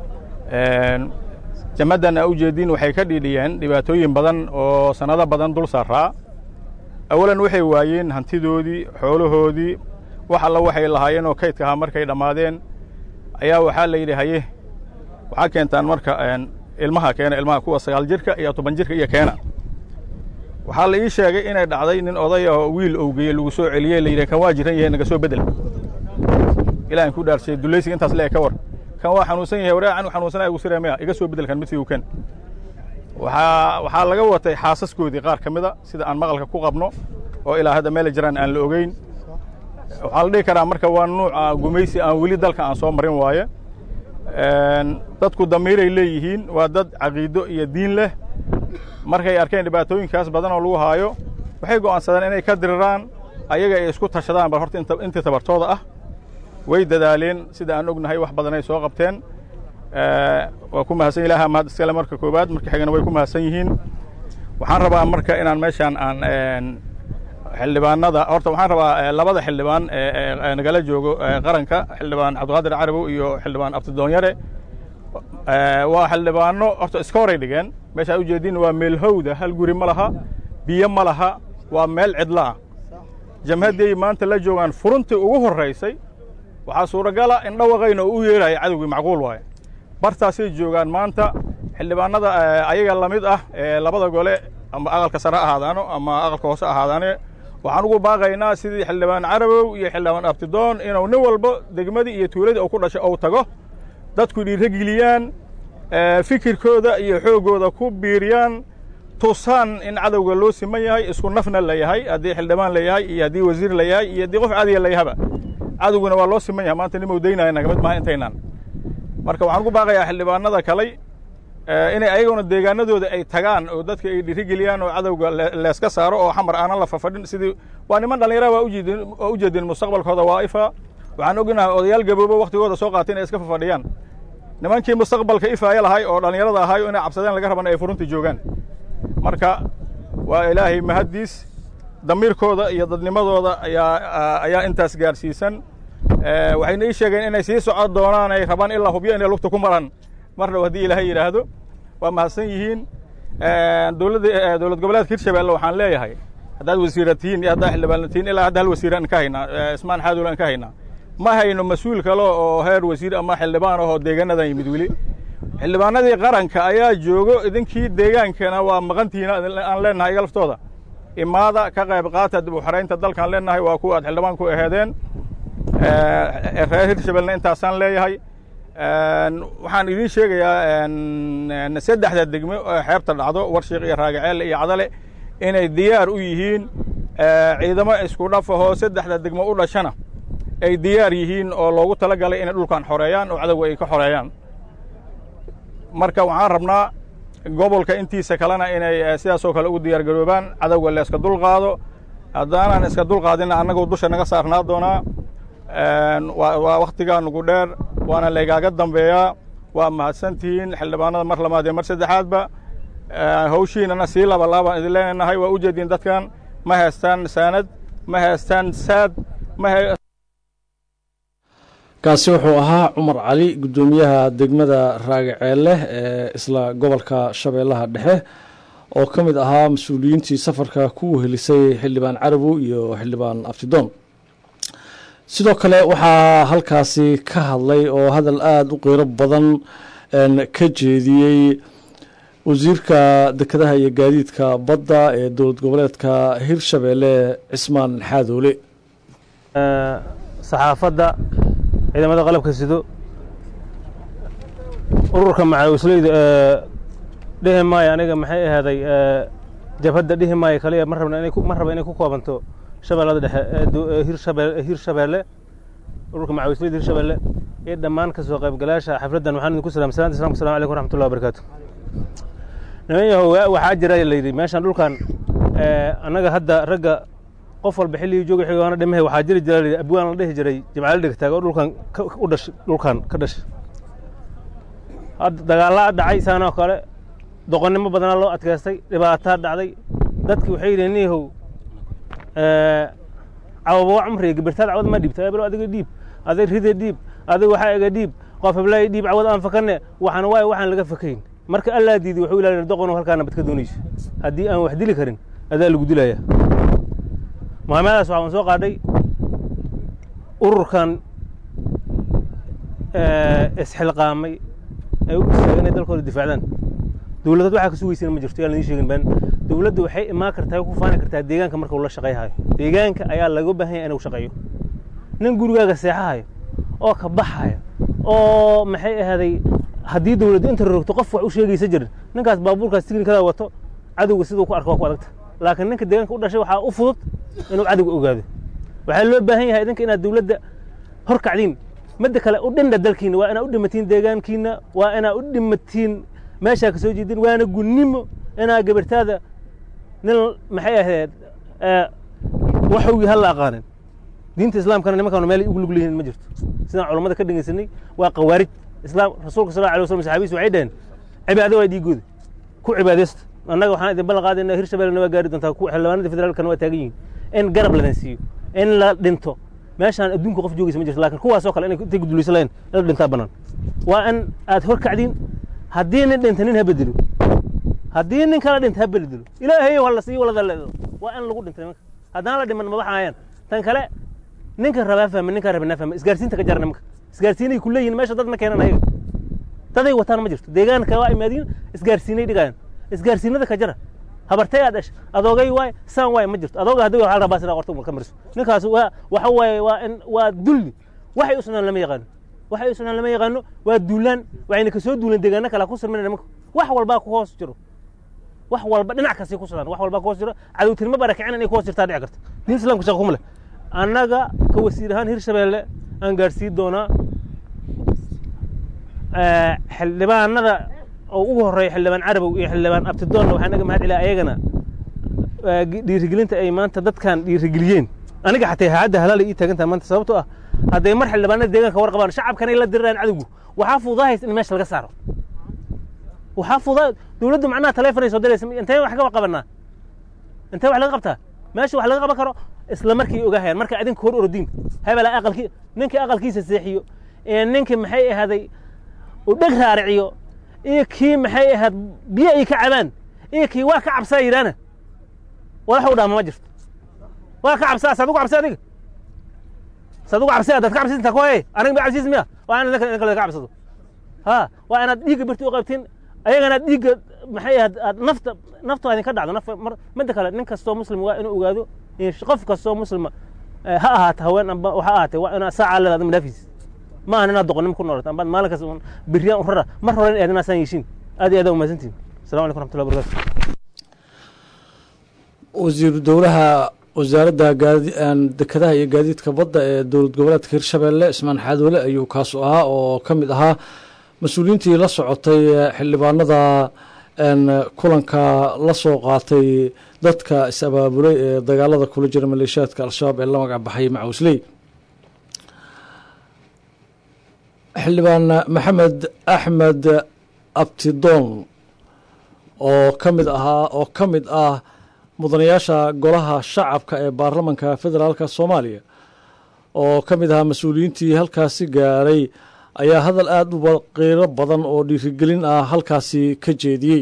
[SPEAKER 4] jamaddan a u jeediin waxay ka dhiidhiyeen dhibaatooyin badan oo sannado badan dul saaraa awalan waxay waayeen hantidoodii xoolahoodii wax alla waxay lahaayeen oo kaydka ahaa markay dhammaadeen ayaa waxaa la yidhi haye waxaa keentaan marka ilmaha keena ilmaha kuwa sagaal jirka iyo toban jirka iyo keena waxaa la ii sheegay inay dhacday nin odaya oo wiil owgeye lagu soo celiyey la yidhi kan waa jiran yahay naga soo bedel ilahan ku dhaarshay dulaysiga intaas leeg ka war kan waa xanuunsan yahay waraa anu xanuunsanaya ugu siraya maya iga soo bedelkan mid sigu ken waxaa waxaa laga watay xaasaskoodii qaar ka mida sida aan maqalka ku qabno oo ilaa hadda meela jiraan aan la ogeyn waxaa la dhihi karaa marka waa nuuca gumaysi aan weli dalka aan soo marin waaye dadku damiiray leeyihiin waa dad caqiido iyo diin leh markay arkeen dhibaatooyinkaas badan oo lagu haayo waxay go'aansadeen inay ka diriraan ayaga ay isku tashadaan bal horta intii tabartooda ah way dadaaleen sida aan ognahay wax badanay soo qabteen waa ku mahadsan ilaha mahad iskale marka koowaad marka xigana way ku mahadsan yihiin
[SPEAKER 6] waxaan rabaa marka inaan meeshaan aan xildhibaanada horta waxaan rabaa labada xildhibaan ee nagala joogo qaranka xildhibaan cabdiqaadir carabow iyo xildhibaan abtidoonyare waa xildhibaano horta iska horay dhigeen meesha ad ujeediin waa meel howda hal guri ma laha biyo ma laha waa meel cidla ah jamhadday maanta la joogaan furuntii ugu horraysay waxaa suuragala in dhawaqayna uu u yeeraya cadowgii macquul waaye bartaasay joogaan maanta xildhibaanada ayaga la mid ah ee labada gole ama aqalka sare ahaadaano ama aqalka hoose ahaadaane waxaan ugu baaqaynaa sidii xildhibaan carabow iyo xildhibaan abtidoon inuu nin walba degmadii iyo tuuladii uu ku dhashay ou tago dadku dhiirageliyaan fikirkooda iyo xooggooda ku biiriyaan tusaan in cadowga loo siman yahay isku nafna la yahay haddii xildhibaan la yahay iyo haddii wasiir la yahay iyo haddii qof caadiya la yahaba cadowguna waa loo siman yahay maanta nimau daynaya nagamid maaha intaynaan marka waxaan ugu baaqayaa xildhibaanada kaley inay ayaguna deegaanadooda ay tagaan oo dadka ay dhiirigeliyaan oo cadowga leeska saaro oo xamar aanan la fafadhin sidii waa niman dhallinyara waa ujeedin waa ujeedin mustaqbalkooda waa ifa waxaan ognahay odayaal gaboobo waktigooda soo qaatay inay iska fafadhiyaan nimankii mustaqbalka ifaaya lahay oo dhallinyarada ahay inay cabsadeen laga raban ay furuntii joogaan marka waa ilaahay mahaddiis damiirkooda iyo dadnimadooda ayaa ayaa intaas gaarsiisan waxayna ii sheegeen inay sii socon doonaan ay rabaan ilaa hubyo inay lugta ku maran mar dhow haddii ilaahay yidhaahdo waa mahadsan yihiin dowladda dowlad goboleedka hirshabeelle waxaan leeyahay haddaad wasiira tihiin iyo haddaad xildhibaana tihiin ilaa hadda hal wasiir aan ka haynaa ismaan xaadowl aan ka haynaa ma hayno mas-uul kale oo heer wasiir ama xildhibaan ahoo deegaanadan yimid weli xildhibaanadii qaranka ayaa joogo idinkii deegaankana waa maqantihiin aan leenahay iga laftooda imaada ka qayb qaata dib u xaraynta dalkaan leenahay waa kuwa aad xildhibaan ku aheedeen reer hirshabelna intaasaan leeyahay waxaan idiin sheegayaa saddexda degmo oo xeebta dhacdo warshiik iyo raagaceel iyo cadale inay diyaar u yihiin ciidamo isku dhafahoo saddexda degmo u dhashana ay diyaar yihiin oo loogu tala galay inay dhulkan xoreeyaan oo cadowga ay ka xoreeyaan marka waxaan rabnaa gobolka intiisa kalena inay sidaasoo kale ugu diyaar garoobaan cadowga la iska dulqaado haddaanaan iska dulqaadina annagoo dusha naga saarnaa doonaa waa wakhtigaa nugu dheer waana laygaaga dambeeyaa waa mahadsantihiin xildhibaanada mar labaad iyo mar saddexaadba hawshiinana sii labalaabaan idin leenahay waa u jeediin dadkan ma haystaan saanad ma haystaan saad ma
[SPEAKER 1] kaasi wuxuu ahaa cumar cali guddoomiyaha degmada raagaceelle ee isla gobolka shabeellaha dhexe oo ka mid ahaa mas-uuliyiintii safarka ku wehelisay xildhibaan carabow iyo xildhibaan abtidoon sidoo kale waxaa halkaasi ka hadlay oo hadal aada u qiiro badan ka jeediyey wasiirka dekedaha iyo gaadiidka badda ee dowlad goboleedka hirshabeelle cismaan xaadoole
[SPEAKER 4] saxaafadda ciidamada qalabka sido ururka macawisleyda ee dhihi maayo aniga maxay ahaaday jabhadda dhihi maayo kaliya ma rabna inay ma raba inay ku koobanto shabeellada dhexe ee hirshabeel hirshabeelle ururka macawisleyda hirshabeelle iyo dhammaan ka soo qaybgalaasha xafladdan waxaan idinku salaam salaanta islamka assalamu alaikum waraxmatullahi wabarakaatu niman yahow waxaa jira layidhi meeshan dhulkan annaga hadda ragga qof walba xilligii jooga xigaana dhimahay waxaa jiri jira layidhi abwaan la dhihi jiray jimcaali dhegtaag oo dhulkan u dhashay dhulkan ka dhashay hadda dagaallaa dhacay saanoo kale doqonnimo badanaa loo adkaystay dhibaataa dhacday dadkii waxay yidheen niyahow cawaba cumriga gibirtaad cawad ma dhiibta ebelo adiga dhiib adig ride dhiib adig waxaa ega dhiib qof heblaay dhiib cawad aan fakanne waxaan waaye waxaan laga fakayn marka allaa diiday wuxuu ilaalin doqono halkaana bad ka doonayso haddii aan wax dili karin adaa lagu dilaya muhaamadaas waxaan soo qaadhay ururkan isxilqaamay ay u istaagan inay dalkooda difaacdaan dowladad waxaa ka sugaysana ma jirto yaan idiin sheegin baan dowladda waxay imaan kartaa ku faani kartaa deegaanka marka uu la shaqayhayo deegaanka ayaa laga baahan yahay inuu shaqeeyo nin gurigaaga seexahayo oo ka baxayo oo maxay ahaaday haddii dowladdu inta rogto qof wax u sheegaysa jirin ninkaas baabuurkaas tignikada wato cadowga siduu ku arko waa ku adagta laakiin ninka deegaanka u dhashay waxaa u fudud inuu cadowga ogaado waxaa loo baahan yahay idinka inaad dowladda hor kacdiin midda kale u dhindha dalkiina waa inaad u dhimatiin deegaankiina waa inaad u dhimatiin meeshaa ka soo jeedin waana gunnimo inaa gabartaada nin maxay ahayd waxowgii hal la aqaanin diinta islaamkana nimankaanu meel ugu lug leeyihin ma jirto sidaan culammada ka dhegaysanay waa qawaarij islaam rasuulka sal alay waslam saxaabiis waxay dhaheen cibaado waa dhiigooda ku cibaadaysta annaga waxaan idin ballan qaadayna hirshabellena waa gaari doontaa kuwa xildhibaanada federaalkana waa taagan yihiin in garab ladan siiyo in la dhinto meeshaan adduunka qof joogaysa ma jirto laakiin kuwaasoo kale inay intay gudulaysan lahayn in la dhintaa bannaan waa in aad hor kacdiin haddii nin dhinta nin ha bedelo haddii nin kala dhinta ha bedelo ilaahayow ha la siiyo walada leedo waa in lagu dhintay nimanka haddaan la dhiman ma baxayaan tan kale ninka rabaa fahma ninkaa rabana fahma isgaarsiinta ka jara nimanka isgaarsiinay ku leeyihin meesha dad ma keenan ayaga daday wataan ma jirto deegaanka waa imaadiin isgaarsiinay dhigayaan isgaarsiinada ka jara habartay aad dhashay adoogay waay saan waay ma jirto adooga haddii waxaa rabaa sidaa qorta ka mariso ninkaas waa waxa waaye waa in waa dulli waxay u sugnaan lama yaqaano waxay u sugnaan lama yaqaano waa duulaan waxayna kasoo duulan deegaano kale ku sirmina nimanka wax walbaa ku hoos jiro wax walba dhinac kastay ku sugnaan wax walbaa ku hoos jiro cadowtinimo barakicin inay ku hoos jirtaa dhici karta diin islaamka shaqo kuma leh annaga ka wasiir ahaan hirshabeelle aan gaadhsiin doonaa xildhibaanada oo ugu horreeya xildhibaan carabow iyo xildhibaan abtidoonna waxaan naga mahad celiya ayagana dhiirigelinta ay maanta dadkan dhiirigeliyeen aniga xataa haadda halaala ii taagan tahay maanta sababtoo ah hadday mar xildhibaanada deegaanka war qabaan shacabkanay la diriraan cadowgu waxaa fududahays in meesha laga saaro waxaa fududaa dowladdu macnaha taleefonay soo diraysa intee wax ka qabanaa intee wax laga qabtaa meesha wax laga qaban karo isla markii ogaahayaan marka adinka hor orodiin hebela aqalkii ninkii aqalkiisa seexiyo ee ninkii maxay ahaaday uu dheg raariciyo iyo kii maxay ahayd biyo ay ka cabaan iyo kii waa ka cabsaa yidhaana walax u dhaama ma jirto waa ka cabsaa saad ugu cabsi adiga saad ugu cabsi adaad ka cabsiis intaa koye aniga ma cabsiis miya waa in ninka laga cabsado ha waa inaad dhiigga birti u qaybtiin ayagana dhiigga maxay ahayd aad nafta naftaada idinka dhacdo naf midda kale nin kastoo muslim waa inuu ogaado qof kastoo muslima ha ahaata haween amba waxa ahaatee waa inaa saacaa leedaad madhaafiis ma ahan inaad doqonim ku noolato ambaad maalin kas biriyaan u rara mar hore in aadinaasaan yeeshiin aad iyo aad umahadsantihin assalamu alaikum raxmatullahi wabarakatu
[SPEAKER 1] wasiiru dowlaha wasaaradda dekedaha iyo gaadiidka badda ee dowlad goboleedka hirshabeelle ismaan xaadoole ayuu kaasu ahaa oo ka mid ahaa mas-uuliyiintii la socotay xildhibaanada kulanka la soo qaatay dadka is-abaabulay ee dagaalada kula jira maleeshiyaadka al-shabaab ee la magac baxay macawisley xildhibaan maxamed axmed abtidoon oo ka mid ahaa oo ka mid ah mudanayaasha golaha shacabka ee baarlamanka federaalka soomaaliya oo ka mid ahaa mas-uuliyiintii halkaasi gaaray ayaa hadal aada u qiiro badan oo dhiirigelin ah halkaasi ka jeediyey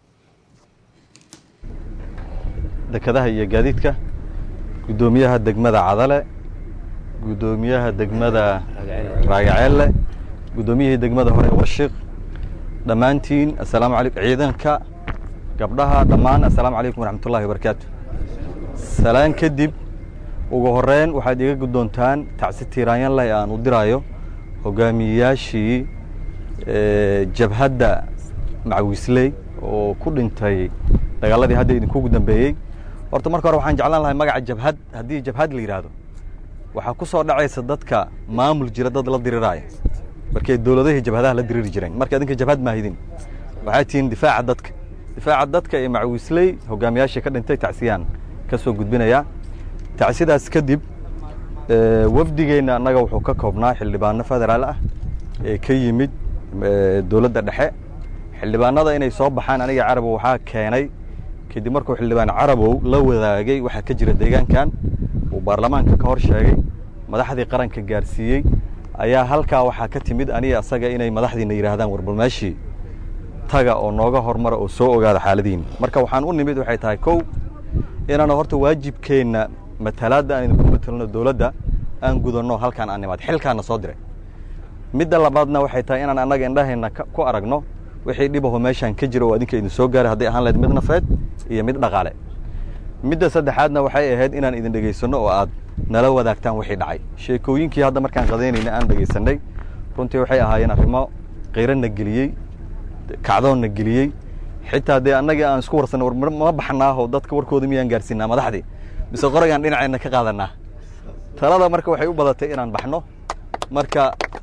[SPEAKER 3] dekedaha iyo gaadiidka guddoomiyaha degmada cadale guddoomiyaha degmada raagaceelle guddoomiyihii degmada hore washiq dhammaantiin assalaamu calaykum ciidanka gabdhaha dhammaan assalaamu calaykum waraxmatullahi wabarakaatu salaan kadib ugu horreyn waxaad iga guddoontaan tacsi tiiraanyan leh aan u diraayo hogaamiyeyaashii jabhadda macawisley oo ku dhintay dagaaladii hadda idinkugu dambeeyey horta marka hore waxaan jeclaan lahay magaca jabhad haddii jabhad la yidhaahdo waxaa ku soo dhacaysa dadka maamul jira dad la diriraaya markay dowladahii jabhadaha la diriri jireen marka idinka jabhad maahidin waxaa tihiin difaaca dadka difaaca dadka ee macawisley hogaamiyaashii ka dhintay tacsiyaan ka soo gudbinayaa tacsidaas kadib wafdigeenna annaga wuxuu ka koobnaa xildhibaano federaal ah ee ka yimid dowladda dhexe xildhibaanada inay soo baxaan aniga carabow waxaa keenay kadib markuu xildhibaan carabow la wadaagay waxaa ka jira deegaankan uu baarlamaanka ka hor sheegay madaxdii qaranka gaarsiiyey ayaa halkaa waxaa ka timid aniga asaga inay madaxdiina yidhaahdaan warbalmeeshii taga oo nooga hormara oo soo ogaada xaaladihiina marka waxaan u nimid waxay tahay kow inaanu horta waajibkeenna matalaadda aan idinku matelno dowladda aan gudanno halkaan aan nimaad xilkaana soo diray midda labaadna waxay tahay inaan annaga indhaheenna ku aragno wixii dhibaho meeshaan ka jira oo adinka idin soo gaaray hadday ahaan lahayd mid nafeed iyo mid dhaqaale midda saddexaadna waxay ahayd inaan idin dhegaysanno oo aad nala wadaagtaan wixii dhacay sheekooyinkii hadda markaan qadaynayna aan dhegaysanay runtii waxay ahaayeen arrimo qiirana geliyey kacdoonna geliyey xitaa dee annagii aan isku warsanay war ma baxnaaho dadka warkooda miyaan gaarsiinaa madaxdii mise qoragaan dhinaceenna ka qaadanaa talada marka waxay u badatay inaan baxno marka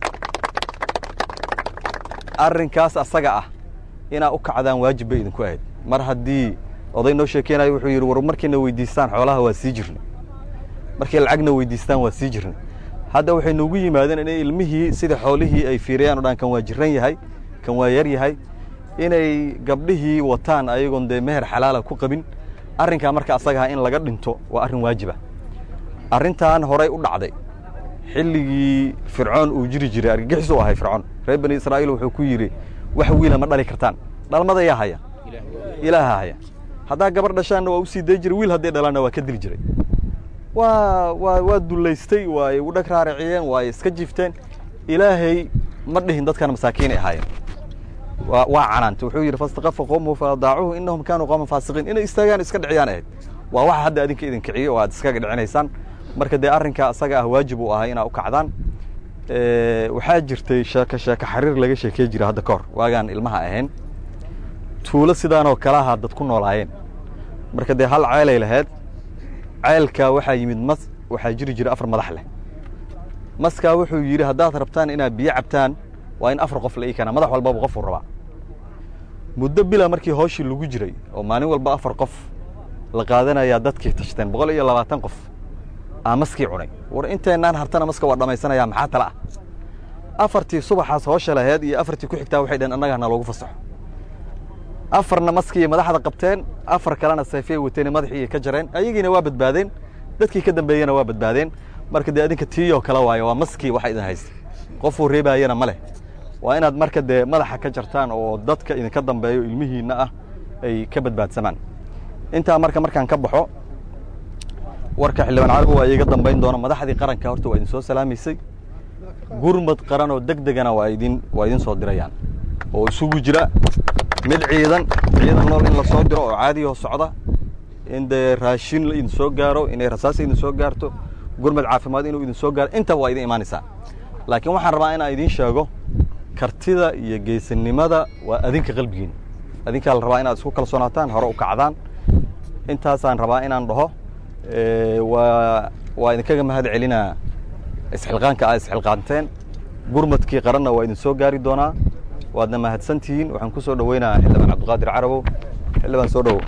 [SPEAKER 3] arrinkaas asaga ah inaa u kacdaan waajib bay idinku ahayd mar haddii oday noo sheekeynayo wuxuu yidhi war markiina weydiistaan xoolaha waa sii jirnay markay lacagna weydiistaan waa sii jirnay hadda waxay noogu yimaadeen inay ilmihii sida xoolihii ay fiiriyaan o dhan kan waa jiran yahay kan waa yar yahay inay gabdhihii wataan ayagoon dee meher xalaala ku qabin arrinkaa marka asagaha in laga dhinto waa arrin waajiba arrintan horay u dhacday xilligii fircoon uu jiri jiray argagixis u ahay fircoon reer bani israa'iil wuxuu ku yidhi wax wiila ma dhali kartaan dhalmada yaa haya ilaaha haya haddaa gabar dhashaanna waa u sii day jiray wiil hadday dhalaanna waa ka dili jiray waa waa waa dullaystay waay u dhag raariciyeen waay iska jifteen ilaahay ma dhihin dadkan masaakiinay ahaayeen waa waa canaanta wuxuu yidhi fastaqafa qowmuhu faadaacuhu innahum kaanuu qowman faasiqiin inay istaagaan iska dhiciyaan ahayd waa waxa hadda adinka idin kiciyo oo aad iskaga dhicinaysaan marka dee arrinkaa asaga ah waajib uu ahaa inaa u kacdaan waxaa jirtay sheeko sheeko xariir laga sheekey jira hadda ka hor waagaan ilmaha ahayn tuulo sidaanoo kalaha dad ku noolaayeen marka dee hal ceelay lahayd ceelkaa waxaa yimid mas waxaa jiri jira afar madax leh maskaa wuxuu yidhi haddaad rabtaan inaad biyo cabtaan waa in afar qof la ii keenaa madax walbaba qofuu rabaa muddo bila markii hooshii lagu jiray oo maalin walba afar qof la qaadanayaa dadkii tashteen boqol iyo labaatan qof aa maskii cunay war inteennaan hartana maska waa dhammaysanaya maxaa tala ah afartii subaxaas hoosha laheed iyo afartii ku xigtaa waxay dhaheen annaga hana loogu fasaxo afarna maskii madaxda qabteen afar kalena sayfiyay wateen madaxii ka jareen ayagiina waa badbaadeen dadkii ka dambeeyena waa badbaadeen marka dee adinka tiiyoo kale waayo waa maskii waxa idin haysta qofuu reebaayana ma leh waa inaad marka dee madaxa ka jartaan oo dadka idinka dambeeyo ilmihiinna ah ay ka badbaadsamaan intaa marka markaan ka baxo warka xildhibaan carabi waa iiga dambayn doona madaxdii qaranka horta waa idin soo salaamaysay gurmad qaran oo deg degana waa idin waa idin soo dirayaan oo isugu jira mid ciidan ciidan nool in la soo diro oo caadiyoo socda in dee raashin la idin soo gaaro inay rasaas idin soo gaarto gurmad caafimaad inuu idin soo gaaro intaba waa idin imaanaysaa laakiin waxaan rabaa inaan idiin sheego kartida iyo geesinimada waa adinka qalbigiin adinkaa la rabaa inaad isku kalsoonaataan hore u kacdaan intaasaan rabaa inaan dhaho waa waa idinkaga mahad celinaa isxilqaanka aad isxilqaanteen gurmadkii qaranna waa idin soo gaari doonaa waadna mahadsan tihiin waxaan ku soo dhoweynayaa xildhibaan cabdiqaadir carabow xildhibaan soo dhowow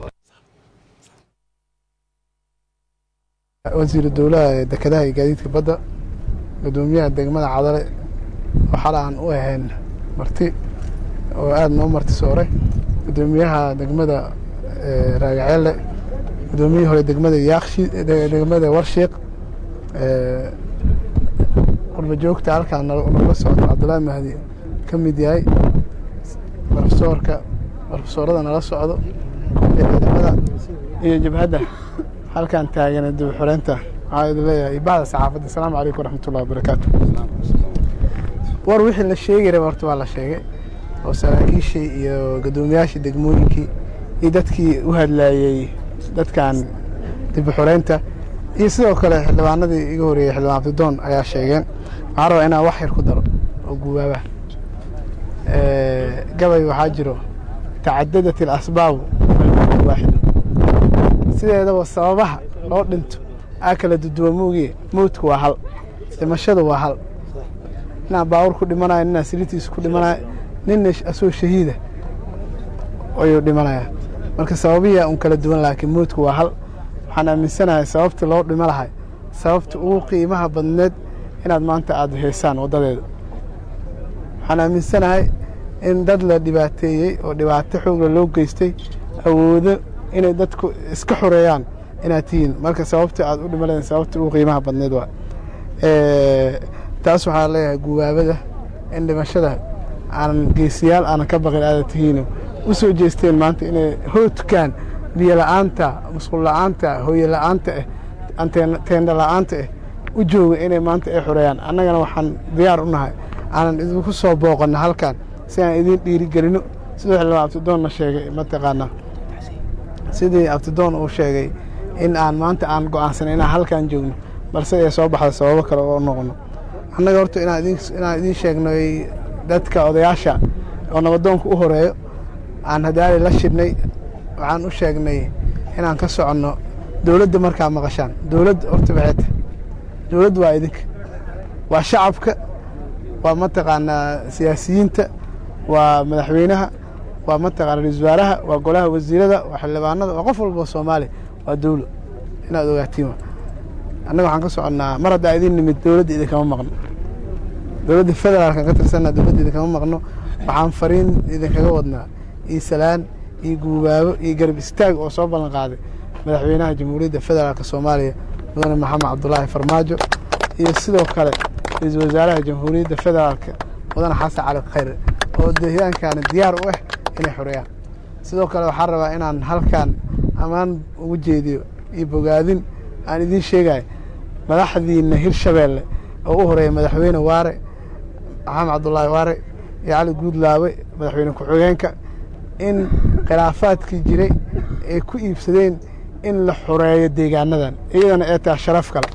[SPEAKER 7] wasiiru dowlaha ee dekedaha iyo gaadiidka badda guddoomiyaha degmada cadale waxaala aan u ahayn marti oo aada noo marti sooray guddoomiyaha degmada raagaceelle guddoomiyihii hore degmada yaakshi degmada warshiiq qurba joogta halkaan nagala socdo cabdullaahi mahdi ka mid yahay barofesoorka barofesoorada nala socdo iyo ciidamada iyo jabhadda halkaan taagana dib xoreynta waxaa idin leeyahay bahda saxaafadda asalaamu calaykum waraxmatullahi wabarakaatu war wixii la sheegi raba horta waa la sheegay oo saraakiishii iyo guddoomiyaashii degmooyinkii iyo dadkii u hadlaayey dadkan dib xoreynta iyo sidoo kale xildhibaanadii iga horeeyey xildhibaan abdidoon ayaa sheegeen waxaan rabaa inaan wax yar ku daro oo gubaaba gabay waxaa jiro tacadadat ilasbaabu waaxidu sideedaba sababaha loo dhinto aa kala duduwa moogiye mowdku waa hal dhimashadu waa hal ninaa baawur ku dhimanayo ninaa siritiisa ku dhimanayo ninna asoo shahiida ayuu dhimanaya marka sababiya un kala duwan laakiin mowdku waa hal waxaan aaminsanahay sababta loo dhimo lahay sababta ugu qiimaha badneed inaad maanta aada heysaan waddadeeda waxaan aaminsanahay in dad la dhibaateeyey oo dhibaato xoogla loo geystay awoodo inay dadku iska xoreeyaan inaad tihiin marka sababta aad u dhimaleen sababta ugu qiimaha badneed waa taas waxaa leeyahay gubaabada in dhimashada aanan geesiyaal aanan ka baqin aada tihiino u soo jeesteen maanta inay hoodkaan biyo la'aanta musqul la'aanta hooye la'aanta ah teendha la'aanta ah u jooga inay maanta ay xoreeyaan annagana waxaan diyaar u nahay aanan idinku soo booqanno halkan si aan idiin dhiirigelino siduu xildhibaan abtidoonna sheegay mataqaanaa sidii abtidoon uu sheegay in aan maanta aan go'aansanay inaan halkan joogno balse ay soo baxda sababo kale oo noqono annaga horta inaan idiin sheegnay dadka odayaasha oo nabadoonka u horeeyo aan hadaali la shidhnay waxaan u sheegnay inaan ka soconno dowladda markaa maqashaan dowladda horta baxeeta dowladda waa idinka waa shacabka waa mataqaanaa siyaasiyiinta waa madaxweynaha waa mataqana ra-isul wasaaraha waa golaha wasiirada waa xildhibaanada waa qof walba oo soomaaliya waa dowlo inaad ogaatiin annaga waxaan ka soconnaa mar haddaa idin nimid dowladda idinkama maqno dowladda federaalkan ka tirsanna dowladda idinkama maqno waxaan fariin idinkaga wadnaa iyo salaan iyo guubaabo iyo garab istaag oo soo ballan qaaday madaxweynaha jamhuuriyadda federaalk soomaaliya mudane maxamed cabdulaahi farmaajo iyo sidoo kale ra-iisul wasaaraha jamhuuriyadda federaalka mudane xasan cali khayre oo deegaankaani diyaar u ah inay xoreeyaan sidoo kale waxaan rabaa inaan halkan ammaan ugu jeediyo iyo bogaadin aan idiin sheegayo madaxdiina hirshabeelle oo u horeeya madaxweyne waare maxamed cabdulaahi waare iyo cali guudlaabe madaxweyne ku-xigeenka in khilaafaadkii jiray ay ku iibsadeen in la xoreeyo deegaanadan iyadana ee taa sharaf kale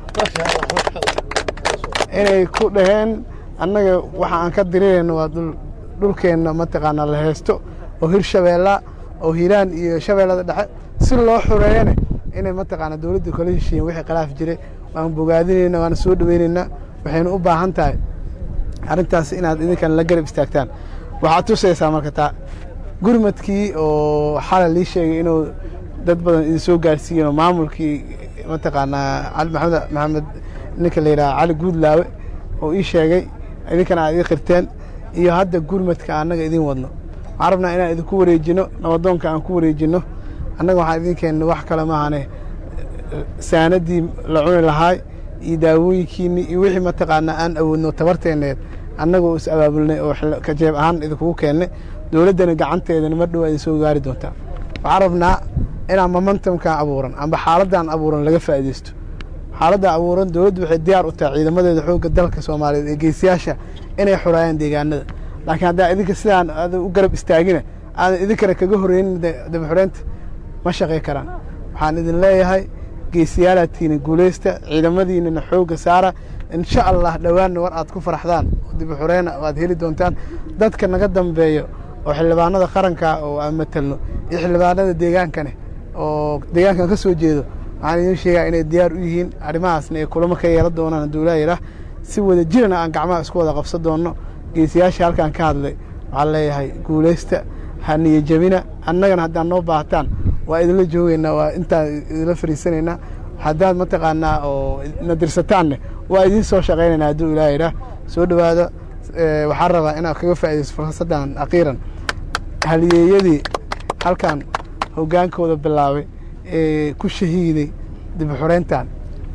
[SPEAKER 7] inay ku dhaheen annaga waxa aan ka dirirayno waa dhulkeenna mataqaanaa la haysto oo hirshabeella oo hiiraan iyo shabeellada dhexe si loo xoreeyana inay mataqaanaa dowladda kala heshiiyeen wixii khilaaf jiray waan bogaadinayna waana soo dhoweynaynaa waxaynu u baahan tahay arrintaas inaad idinkan la garab istaagtaan waxaad tusaysaa marka taa gurmadkii oo xalay lii sheegay inuu dad badan idin soo gaarsiiyeen oo maamulkii mataqaanaa cali maxamed maxamed ninka la yidhaha cali guudlaawe oo ii sheegay idinkana aad ii qirteen iyo hadda gurmadka annaga idin wadno waxaan rabnaa inaan idinku wareejino nabadoonka aan ku wareejino annaga waxaan idinkeenna wax kale maahane saanadii la cuni lahaay iyo daawooyinkiinni iyo wixii mataqaanaa aan awoodno tabarteenneed annagoo is abaabulnay oo kajeeb ahaan idinkugu keennay dowladdana gacanteedana mar dhow idin soo gaari doontaa waxaan rabnaa inaan momentumkan abuuran amba xaaladdan abuuran laga faa'iidaysto xaaladda abuuran dowladdu waxay diyaar u tahay ciidamadeeda xoogga dalka soomaaliyeed ee geesiyaasha inay xoraayaan deegaanada laakiin haddaa idinka sidaan aad u garab istaagina aadan idinkana kaga horreynin dabaxoreynta ma shaqay karaan waxaan idin leeyahay geesiyaalaadtiina guulaysta ciidamadiinana xoogga saara insha allah dhowaanna war aad ku faraxdaan dibaxoreyna aad heli doontaan dadka naga dambeeyo oo xildhibaanada qaranka oo aan matalno iyo xildhibaanada deegaankane oo deegaankan ka soo jeedo waxaan idiin sheegaa inay diyaar u yihiin arrimahaasna ay kulamo ka yeelan doonaan hadduu ilaayirah si wada jirana aan gacmaha isku wada qabsan doonno geesiyaasha halkan ka hadlay waxaan leeyahay guulaysta ha niyajabina annagana haddaad noo baahataan waa idinla joogeynaa waa intaan idinla fariisanaynaa haddaad mataqaanaa oo na dirsataanne waa idiin soo shaqaynaynaa hadduu ilaayirah soo dhowaada waxaan rabaa inaad kaga faaidayso fursaddan aqiiran haliyeeyadii halkan hoggaankooda bilaabay ee ku shahiiday dibaxoreyntan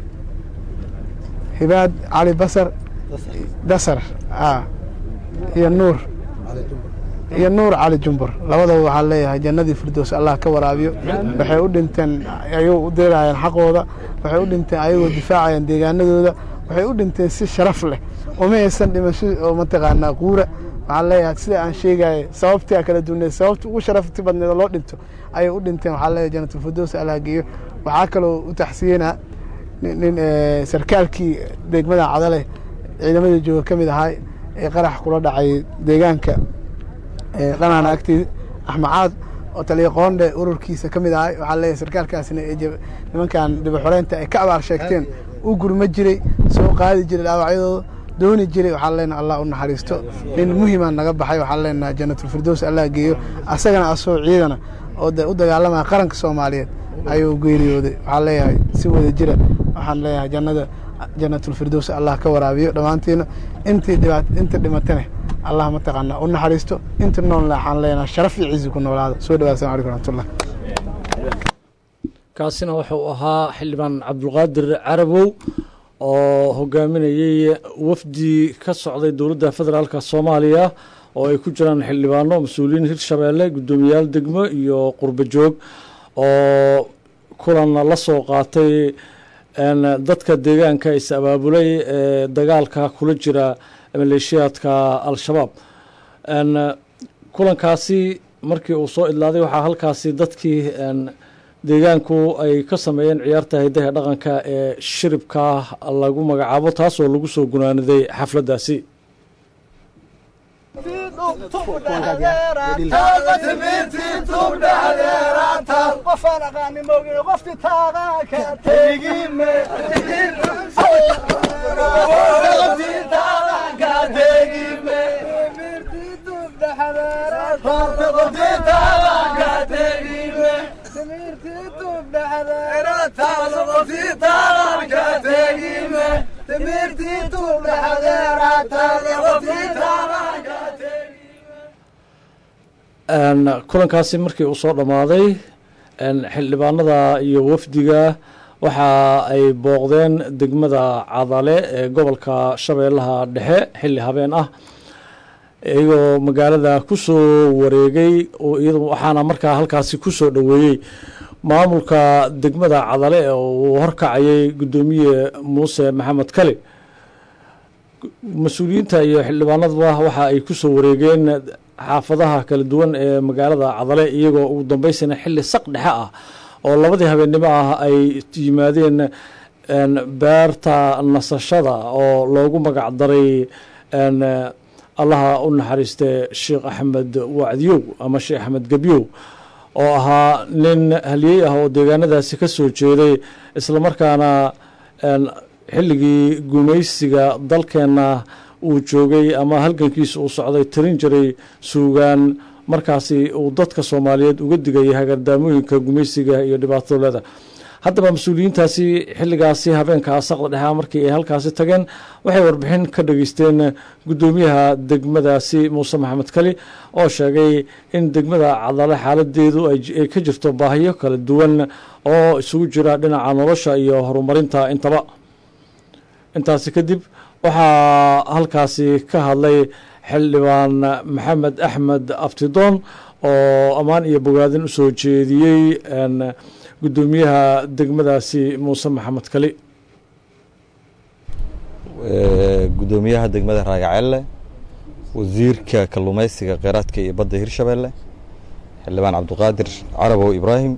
[SPEAKER 7] hibaad cali basar dasar iyo nuur iyo nuur cali jumbur labadaba waxaan leeyahay jannadii firdows allah ka waraabiyo waxay u dhinteen ayagoo u deerayaan xaqooda waxay u dhinteen ayagoo difaacayaan deegaanadooda waxay u dhinteen si sharaf leh uma haysan dhimasho oo mataqaanaa quura waxaan leeyahay sida aan sheegaya sababtii kala duwaneed sababta ugu sharafti badneed loo dhinto ayay u dhinteen waxaa leeyahay jannatul firdows allah geeyo waxaa kaloo u taxsiyenaa nin sarkaalkii degmada cadale ciidamada jooga ka mid ahaa ee qarax kula dhacay deegaanka dhanaana agteeda axmacaad oo taliya qoondhe ururkiisa ka mid ahay waxaa leeyahay sarkaalkaasina nimankan dibaxoreynta ay ka abaar sheegteen u gurma jiray soo qaadi jiray dhaawacyadooda dooni jiray waxaan leenaha allah u naxariisto nin muhimaa naga baxay waxaan leenaha janatulfirdows allah geeyo asagana asoo ciidana oo u dagaalamaya qaranka soomaaliyeed ayuu geeriyooday waxaan leeyahay si wada jira waxaan leeyahay jannada janatulfirdows allah ka waraabiyo dhammaantiina intii dhibaat inta dhimatane allah mataqaanaa u naxariisto inta noolna waxaan leenahay sharaf iyo cizi ku noolaada soo dhawaad assalamu alaikum raxmatullah
[SPEAKER 1] kaasina wuxuu ahaa xildhibaan cabdulqaadir carabow oo hogaaminayey wafdi ka socday dowladda federaalka soomaaliya oo ay ku jiraan xildhibaano mas-uuliyiin hirshabeelle guddoomiyaal degmo iyo qurbo joog oo kulan la soo qaatay dadka deegaanka is abaabulay ee dagaalka kula jira maleeshiyaadka al-shabaab kulankaasi markii uu soo idlaaday waxaa halkaasi dadkii deegaanku ay ka sameeyeen ciyaarta hidaha dhaqanka ee shiribka lagu magacaabo taasoo lagu soo gunaaniday xafladdaasi kulankaasi markii uu soo dhammaaday xildhibaanada iyo wafdiga waxa ay booqdeen degmada cadale ee gobolka shabeellaha dhexe xilli habeen ah iyagoo magaalada ku soo wareegay waxaana markaa halkaasi ku soo dhoweeyey maamulka degmada cadale ee uu horkacayay guddoomiye muuse maxamed kali mas-uuliyiinta iyo xildhibaanaduba waxa ay ku soo wareegeen xaafadaha kala duwan ee magaalada cadale iyagoo ugu dambeysana xilli saq dhexe ah oo labadii habeennimo ah ay yimaadeen beerta nasashada oo loogu magac daray allaha u naxariiste sheekh axmed wacdiyow ama sheekh axmed gebyow oo ahaa nin haliyey ah oo deegaanadaasi ka soo jeeday islamarkaana xilligii gumaysiga dalkeenna uu joogay ama halgankiisa uu socday tirin jiray suugaan markaasi uu dadka soomaaliyeed uga digayay hagardaamooyinka gumaysiga iyo dhibaatadooleeda haddaba mas-uuliyiintaasi xilligaasi habeenka asaqda dhexa markii ay halkaasi tageen waxay warbixin ka dhageysteen guddoomiyaha degmadaasi muuse maxamed kali oo sheegay in degmada cadale xaaladeedu ay ka jirto baahiyo kala duwan oo isugu jira dhinaca nolosha iyo horumarinta intaba intaasi kadib waxaa halkaasi ka hadlay xildhibaan maxamed axmed abtidoon oo ammaan iyo bogaadin u soo jeediyey guddoomiyaha degmadaasi muuse maxamed kali
[SPEAKER 3] guddoomiyaha degmada raagacelle wasiirka kalluumaysiga kheyraadka iyo badda hirshabeelle xildhibaan cabdiqaadir carabow ibraahim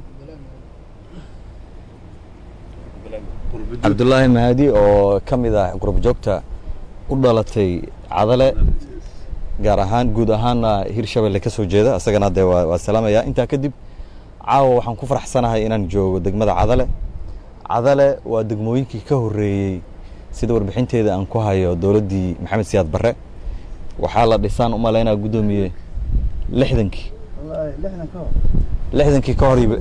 [SPEAKER 3] cabdulaahi mahadi oo ka mid ah gurubjoogta u dhalatay cadale gaar ahaan guud ahaanna hirshabelle ka soo jeeda isagana dee waa salaamaya intaa kadib caawa waxaan ku faraxsanahay inaan joogo degmada cadale cadale waa degmooyinkii ka horreeyey sida warbixinteeda aan ku hayo dowladdii maxamed siyaad barre waxaa la dhisaan u malaynaa guddoomiye lixdankii lixdankii ka hor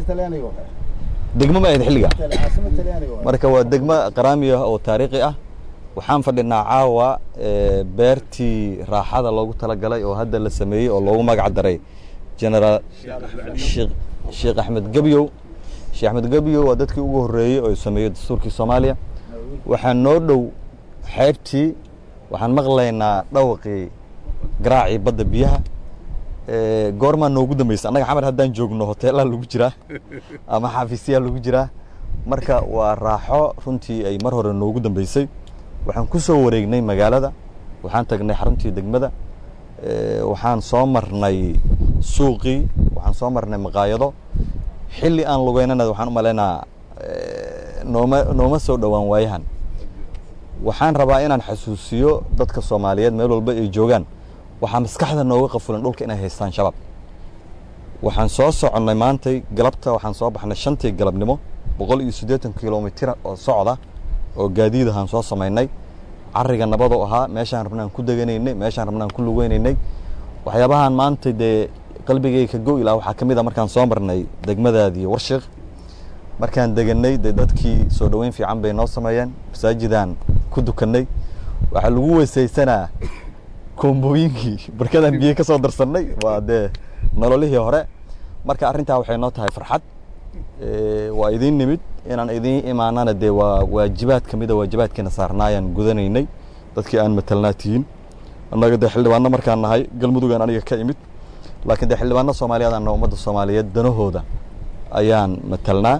[SPEAKER 3] degmo ma ahayd xilliga marka waa degmo qaraami ah oo taariikhi ah waxaan fadhinaa caawa beertii raaxada loogu talagalay oo hadda la sameeyey oo loogu magac daray generaal sheekh axmed gebyow sheekh axmed gebyow waa dadkii ugu horreeyey oo sameeyey dastuurkii soomaaliya waxaa noo dhow xeebtii waxaan maqlaynaa dhawaqii garaacii badda biyaha goormaa noogu dambaysa annaga xamar haddaan joogno hoteelaa lagu jiraa ama xafiisyaa lagu jiraa marka waa raaxo runtii ay mar hore noogu dambeysay waxaan ku soo wareegnay magaalada waxaan tagnay xaruntii degmada waxaan soo marnay suuqii waxaan soo marnay maqaayado xilli aan lugeynana waxaan u malaynaa nooma nooma soo dhowaan waayahan waxaan rabaa inaan xasuusiyo dadka soomaaliyeed meel walba ay joogaan waxaa maskaxda nooga qafulan dhulka inay haystaan shabaab waxaan soo soconnay maantay galabta waxaan soo baxnay shantii galabnimo boqol iyo siddeetan kilomitr oo socda oo gaadiid ahaan soo samaynay cariga nabadoo ahaa meeshaan rabnaan ku deganaynay meeshaan rabnaan ku lugeynaynay waxyaabahan maanta dee qalbigay ka go ilaa waxaa ka mid a markaan soo marnay degmadaadii warshiik markaan deganay dee dadkii soo dhoweyn fiican bay noo sameeyeen masaajidaan ku dukannay waxaa lagu weysaysanaa koombooyinkii barkadaan biyo ka soo darsannay waa dee nololihii hore marka arrintaa waxay noo tahay farxad waa idiin nimid inaan idiin imaanana dee waa waajibaad ka mida waajibaadkiina saarnaayaan gudanaynay dadkii aan matalnaa tihiin annaga dee xildhibaano markaan nahay galmudugaan aniga ka imid laakiin dee xildhibaano soomaaliyeed anna ummadda soomaaliyeed danahooda ayaan matalnaa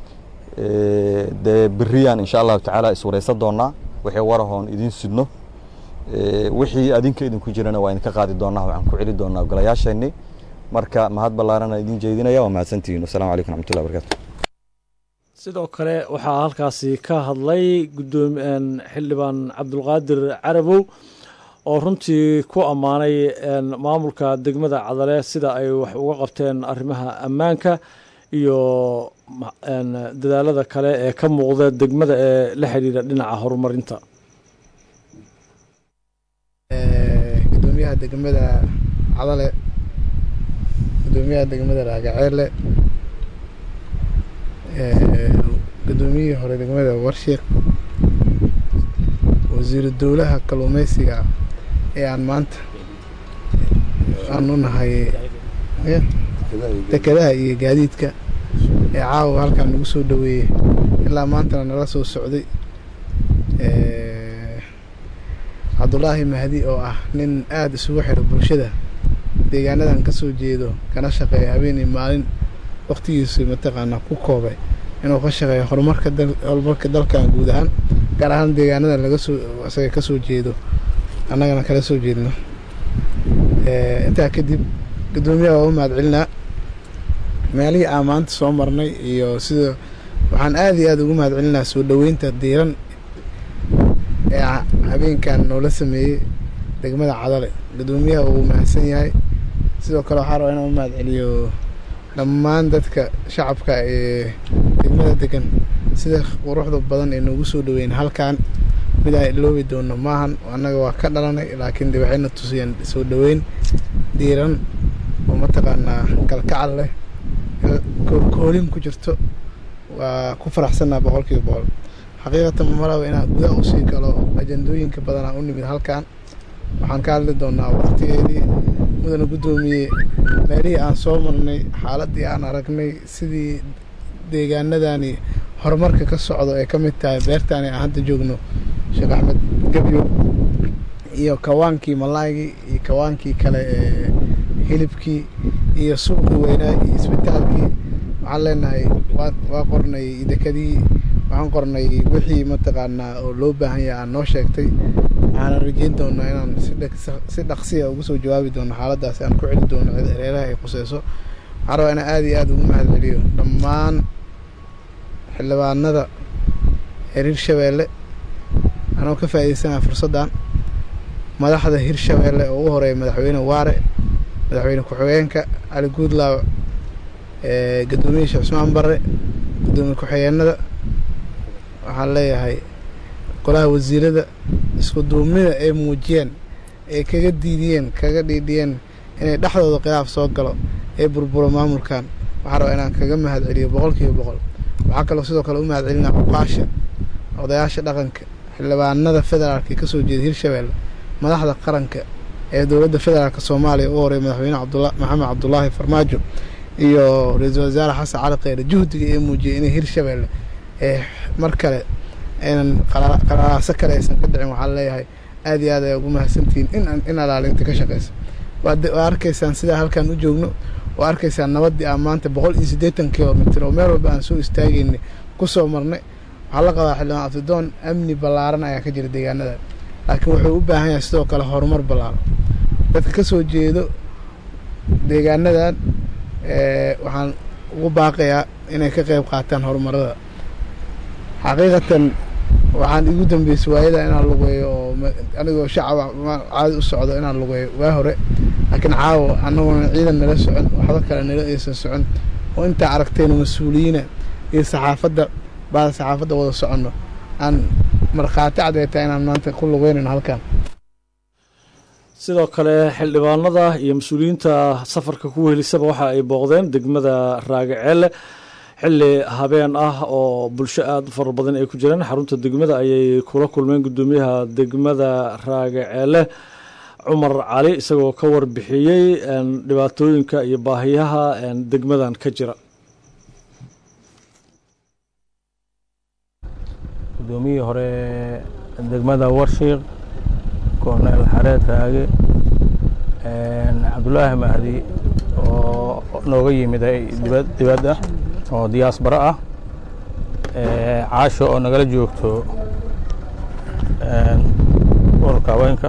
[SPEAKER 3] dee beriyaan insha allahu tacaala iswaraysan doonaa wixii warahoon idiin sidno wixii adinka idinku jirana waa idinka qaadi doonaa waxaan ku celi doonaa ogolayaasheenni marka mahad ballaarana idin jeedinaya waa mahadsantihiin wassalamu calaykum raxmatullahi barakaatu
[SPEAKER 1] sidoo kale waxaa halkaasi ka hadlay gudoomi xildhibaan cabdulqaadir carabow oo runtii ku ammaanay maamulka degmada cadale sida ay wax uga qabteen arrimaha ammaanka iyo dadaalada kale ee ka muuqda degmada ee la xidhiidha dhinaca horumarinta
[SPEAKER 7] gudoomiyaha degmada cadale gudoomiyaha degmada raagaceele gudoomiyihii hore degmada warshiik wasiiru dowlaha kalluumeysiga ee aan maanta aan u nahay dekedaha iyo gaadiidka ee caawa halkan nagu soo dhoweeyey ilaa maantana nala soo socday cabdulaahi mahdi oo ah nin aada isugu xiro bulshada deegaanadan ka soo jeedo kana shaqeeya habeenii maalin wakhtigiisu mataqaanaa ku koobay inuu ka shaqeeyo horumarka horumarka dalkan guud ahaan gaar ahaan deegaanadan laga soo isaga ka soo jeedo annagana kala soo jeedno intaa kadib guddoomiyaha waa u mahad celinaa meelihii aan maanta soo marnay iyo sida waxaan aada iyo aada ugu mahad celinaa soo dhoweynta diiran ee habeenkan noola sameeyey degmada cadale guddoomiyaha uu mahadsan yahay sidoo kale waxaa rabaa inaan u mahad celiyo dhammaan dadka shacabka ee degmada degan sida quruxda badan ee noogu soo dhoweyn halkan mid aan iloobi doono maahan annaga waa ka dhalanay laakiin de waxayna tusiyeen soo dhoweyn diiran oo mataqaanaa kalkacal leh koolin ku jirto waa ku faraxsanaa boqol kiiba boqol xaqiiqatan malaba inaan gudaha usii galo ajandooyinka badanaa u nimid halkan waxaan ka hadli doonaa waqtigeedii mudana guddoomiyey meelihii aan soo marnay xaaladdii aan aragnay sidii deegaanadani horumarka ka socdo ay ka mid tahay beertaani aan hadda joogno sheekh axmed gebyo iyo kawaankii malaaygii iyo kawaankii kale ee hilibkii iyo suuqii weynaa iyo isbitaalkii waxaan leenahay waa waa qornay dekadii waxaan qornay wixii mataqaanaa oo loo baahan yahay aan noo sheegtay waxaana rajeyn doonaa inaan si dhaqsiya ugu soo jawaabi doono xaaladdaasi aan ku celi doono reeraha ay khuseyso waxaan rabaa inaan aada iyo aada ugu mahad celiyo dhammaan xildhibaanada reer hirshabeelle anoo ka faa'iidaysanaya fursaddan madaxda hirshabeelle oo ugu horeeya madaxweyne waare madaxweyne ku-xigeenka cali guudlaaw guddoomiye sheekh cusmaan barre guddoomiye ku-xigeenada waxaan leeyahay golaha wasiirada isku duumnida ay muujiyeen ay kaga diidiyeen kaga dhiidhiyeen inay dhexdooda khilaaf soo galo ee burburo maamulkan waxaa rabaa inaan kaga mahad celiyo boqol kiiba boqol waxaa kaloo sidoo kale u mahad celinaa cuqaasha odayaasha dhaqanka xildhibaanada federaalka ee kasoo jeeda hirshabeelle madaxda qaranka ee dowladda federaalk soomaaliya u horeeya madaxweyne cabdula maxamed cabdulaahi farmaajo iyo ra-iisul wasaare xasan cali kheyre juhdiga ee muujiyay inay hirshabeelle ee mar kale aynan qalaalaaso kale aysan ka dhicin waxaan leeyahay aad iyo aad ay ugu mahadsantihiin in in alaalinta ka shaqeysa waa arkaysaan sidaa halkan u joogno waa arkaysaan nabaddii aan maanta boqol iyo siddeetan kilomitr oo meel walba aan soo istaagayna ku soo marnay waxaa la qabaa xildhibaan abdidoon amni ballaaran ayaa ka jira deegaanadan laakiin wuxuu u baahan yahay sidoo kale horumar ballaaran dadka ka soo jeedo deegaanadan waxaan ugu baaqayaa inay ka qayb qaataan horumarada xaqiiqatan waxaan igu dambeysay waayada inaan lugeeyo oo anigoo shacab caadi u socdo inaan lugeeyo waa hore laakiin caawa annagoona ciidan nala socon waxba kale nala aysan socon oo intaa aragteen mas-uuliyiina iyo saxaafadda baada saxaafadda wada soconno aan markhaati cadeeta inaan maanta ku lugeynayno halkan
[SPEAKER 1] sidoo kale xildhibaanada iyo mas-uuliyiinta safarka ku wehelisaba waxa ay booqdeen degmada raagaceelle xilli habeen ah oo bulsho aada u fara badan ay ku jireen xarunta degmada ayay kula kulmeen guddoomiyaha degmada raagaceelle cumar cali isagoo ka warbixiyey dhibaatooyinka iyo baahiyaha degmadan ka jira
[SPEAKER 6] guddoomiyihii hore degmada warshiiq korneel xareed raage cabdulaahi mahdi oo nooga yimiday dibadda oo diyaasbaro ah caasho oo nagala joogto ururka haweenka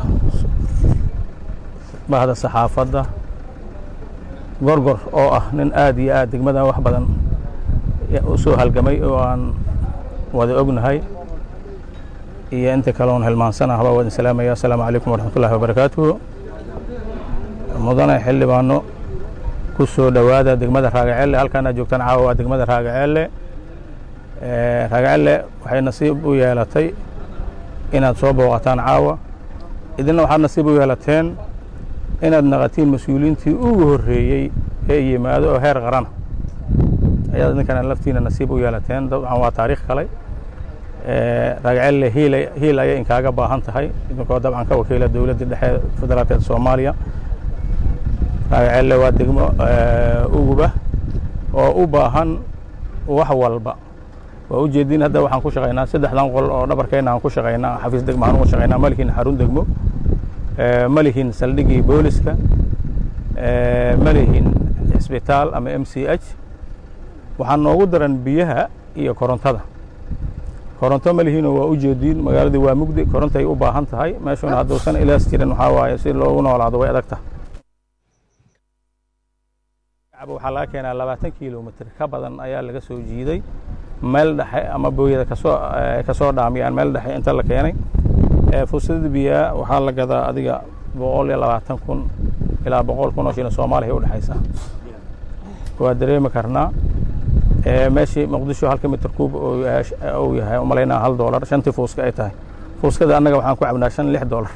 [SPEAKER 6] bahda saxaafadda gorgor oo ah nin aad iyo aad degmadan wax badan u soo halgamay oo aan wada ognahay iyo inta kale oon hilmaansana haba wadin salaamaya asalaamu calaykum waraxmat ullahi wabarakaatuhu mudane xildhibaano ku soo dhowaada degmada raagaceelle halkaan aad joogtaan caawa waa degmada raagaceelle raagaceelle waxay nasiib u yeelatay inaad soo booqataan caawa idinna waxaad nasiib u yeelateen inaad naqatiin mas-uuliyiintii ugu horreeyey ee yimaado oo heer qarana ayaad idinkana laftiina nasiib u yeelateen dabcan waa taariikh kale raagaceelle hiil hiil ayay inkaaga baahan tahay idinkoo dabcan ka wakiila dowladda dhexe federaalkeed soomaaliya raagaceelle waa degmo uguba oo u baahan wax walba waa u jeedin hadda waxaan ku shaqaynaa saddexdan qol oo dhabarkeenna aan ku shaqaynaa xafiis degmo aan ugu shaqaynaa ma lihin xarun degmo ma lihin saldhigii booliska ma lihin isbitaal ama m c h waxaa noogu daran biyaha iyo korontada koronto ma lihiinoo waa u jeediin magaaladii waa mugdi korontay u baahan tahay meeshuna hadduusan ilaas jirin waxaa waaye si loogu noolaado way adag tahay waxaa laga keenaa labaatan kilomitr ka badan ayaa laga soo jiiday meel dhexe ama booyada kasoo kasoo dhaamiyaan meel dhexe inta la keenay fursadada biyaa waxaa la gadaa adiga boqol iyo labaatan kun ilaa boqol kun oo shilin soomaaliya u dhexaysa waa dareemi karnaa meeshii muqdisho halka mitir kuub uu yahay umalaynaa hal doolar shantii fuuska ay tahay fuuskada annaga waxaan ku cabnaa shan lix doolar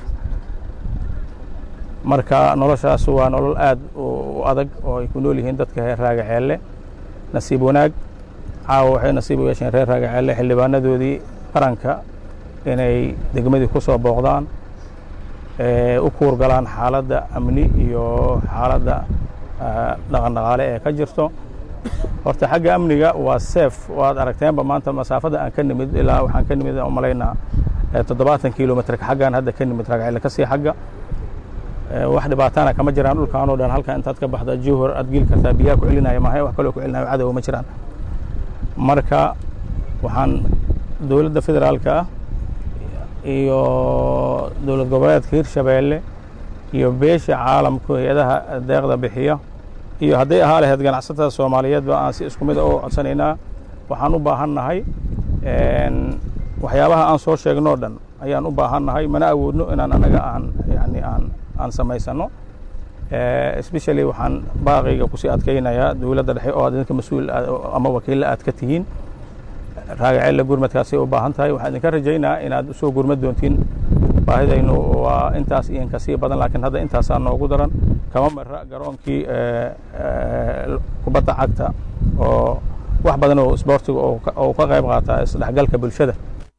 [SPEAKER 6] marka noloshaas waa nolol aad u adag oo ay ku nool yihiin dadka reer raagaceelle nasiib wanaag caawa waxay nasiib u yeesheen reer raagaceelle xildhibaanadoodii qaranka inay degmadii ku soo booqdaan u kuurgalaan xaaladda amni iyo xaaladda dhaqan dhaqaale ee ka jirto horta xagga amniga waa seef waad aragteenba maanta masaafada aan ka nimid ilaa waxaan ka nimid umalaynaa toddobaatan kilomitrka xaggaan hadda ka nimid raagceelle kasii xagga wax dhibaatana kama jiraan dhulkaan oo dhan halka intaad ka baxda juhur aad geli kartaa biyaha ku celinaya maahay wax kaloo ku celinayo cadow ma jiraan marka waxaan dowladda federaalka ah iyo dowlad goboleedka hirshabeelle iyo beesha caalamku hay-adaha deeqda bixiya iyo hadday ahaa lahayd ganacsatada soomaaliyeedba aan si isku mid u codsanaynaa waxaan u baahan nahay waxyaabaha aan soo sheegnoo dhan ayaan u baahan nahay mana awoodno inaan anaga aan yani aan aan samaysano especially waxaan baaqayga kusii adkaynayaa dowladda dhexe oo aad idinka mas-uul ama wakiilla aad ka tihiin raagaceelle gurmadkaasay u baahan tahay waxaan idinka rajaynaa inaad usoo gurmad doontiin baahidaynu waa intaas iyo inkasii badan laakiin hadda intaasaa noogu daran kama mara garoonkii kubadda cagta oo wax badan oo isboortiga oo ka qayb qaata isdhexgalka bulshada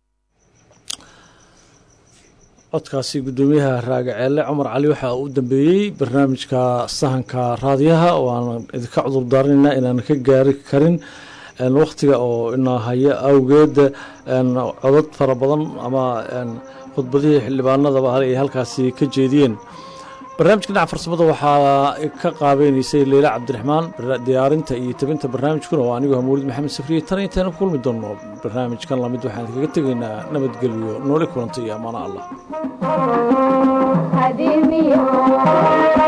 [SPEAKER 1] codkaasi guddoomiyaha raagaceelle cumar cali waxaa u dambeeyey barnaamijka sahanka raadiyaha oo aan idinka cudur daaranaynaa inaan ka gaari karin wakhtiga oo ina haya awgeed codad fara badan ama khudbadihii xildhibaanadaba ay halkaasi ka jeediyeen barnaamijka dhinaca farsamada waxaa ka qaabeynaysay leila cabdiraxmaan diyaarinta iyo tabinta barnaamijkuna waa anigoo hamuulid maxamed safriye tan intaynu kulmi doonno barnaamijkan lamid waxaan kaga tegaynaa nabadgelyo nooli kulanta iyo amaano allah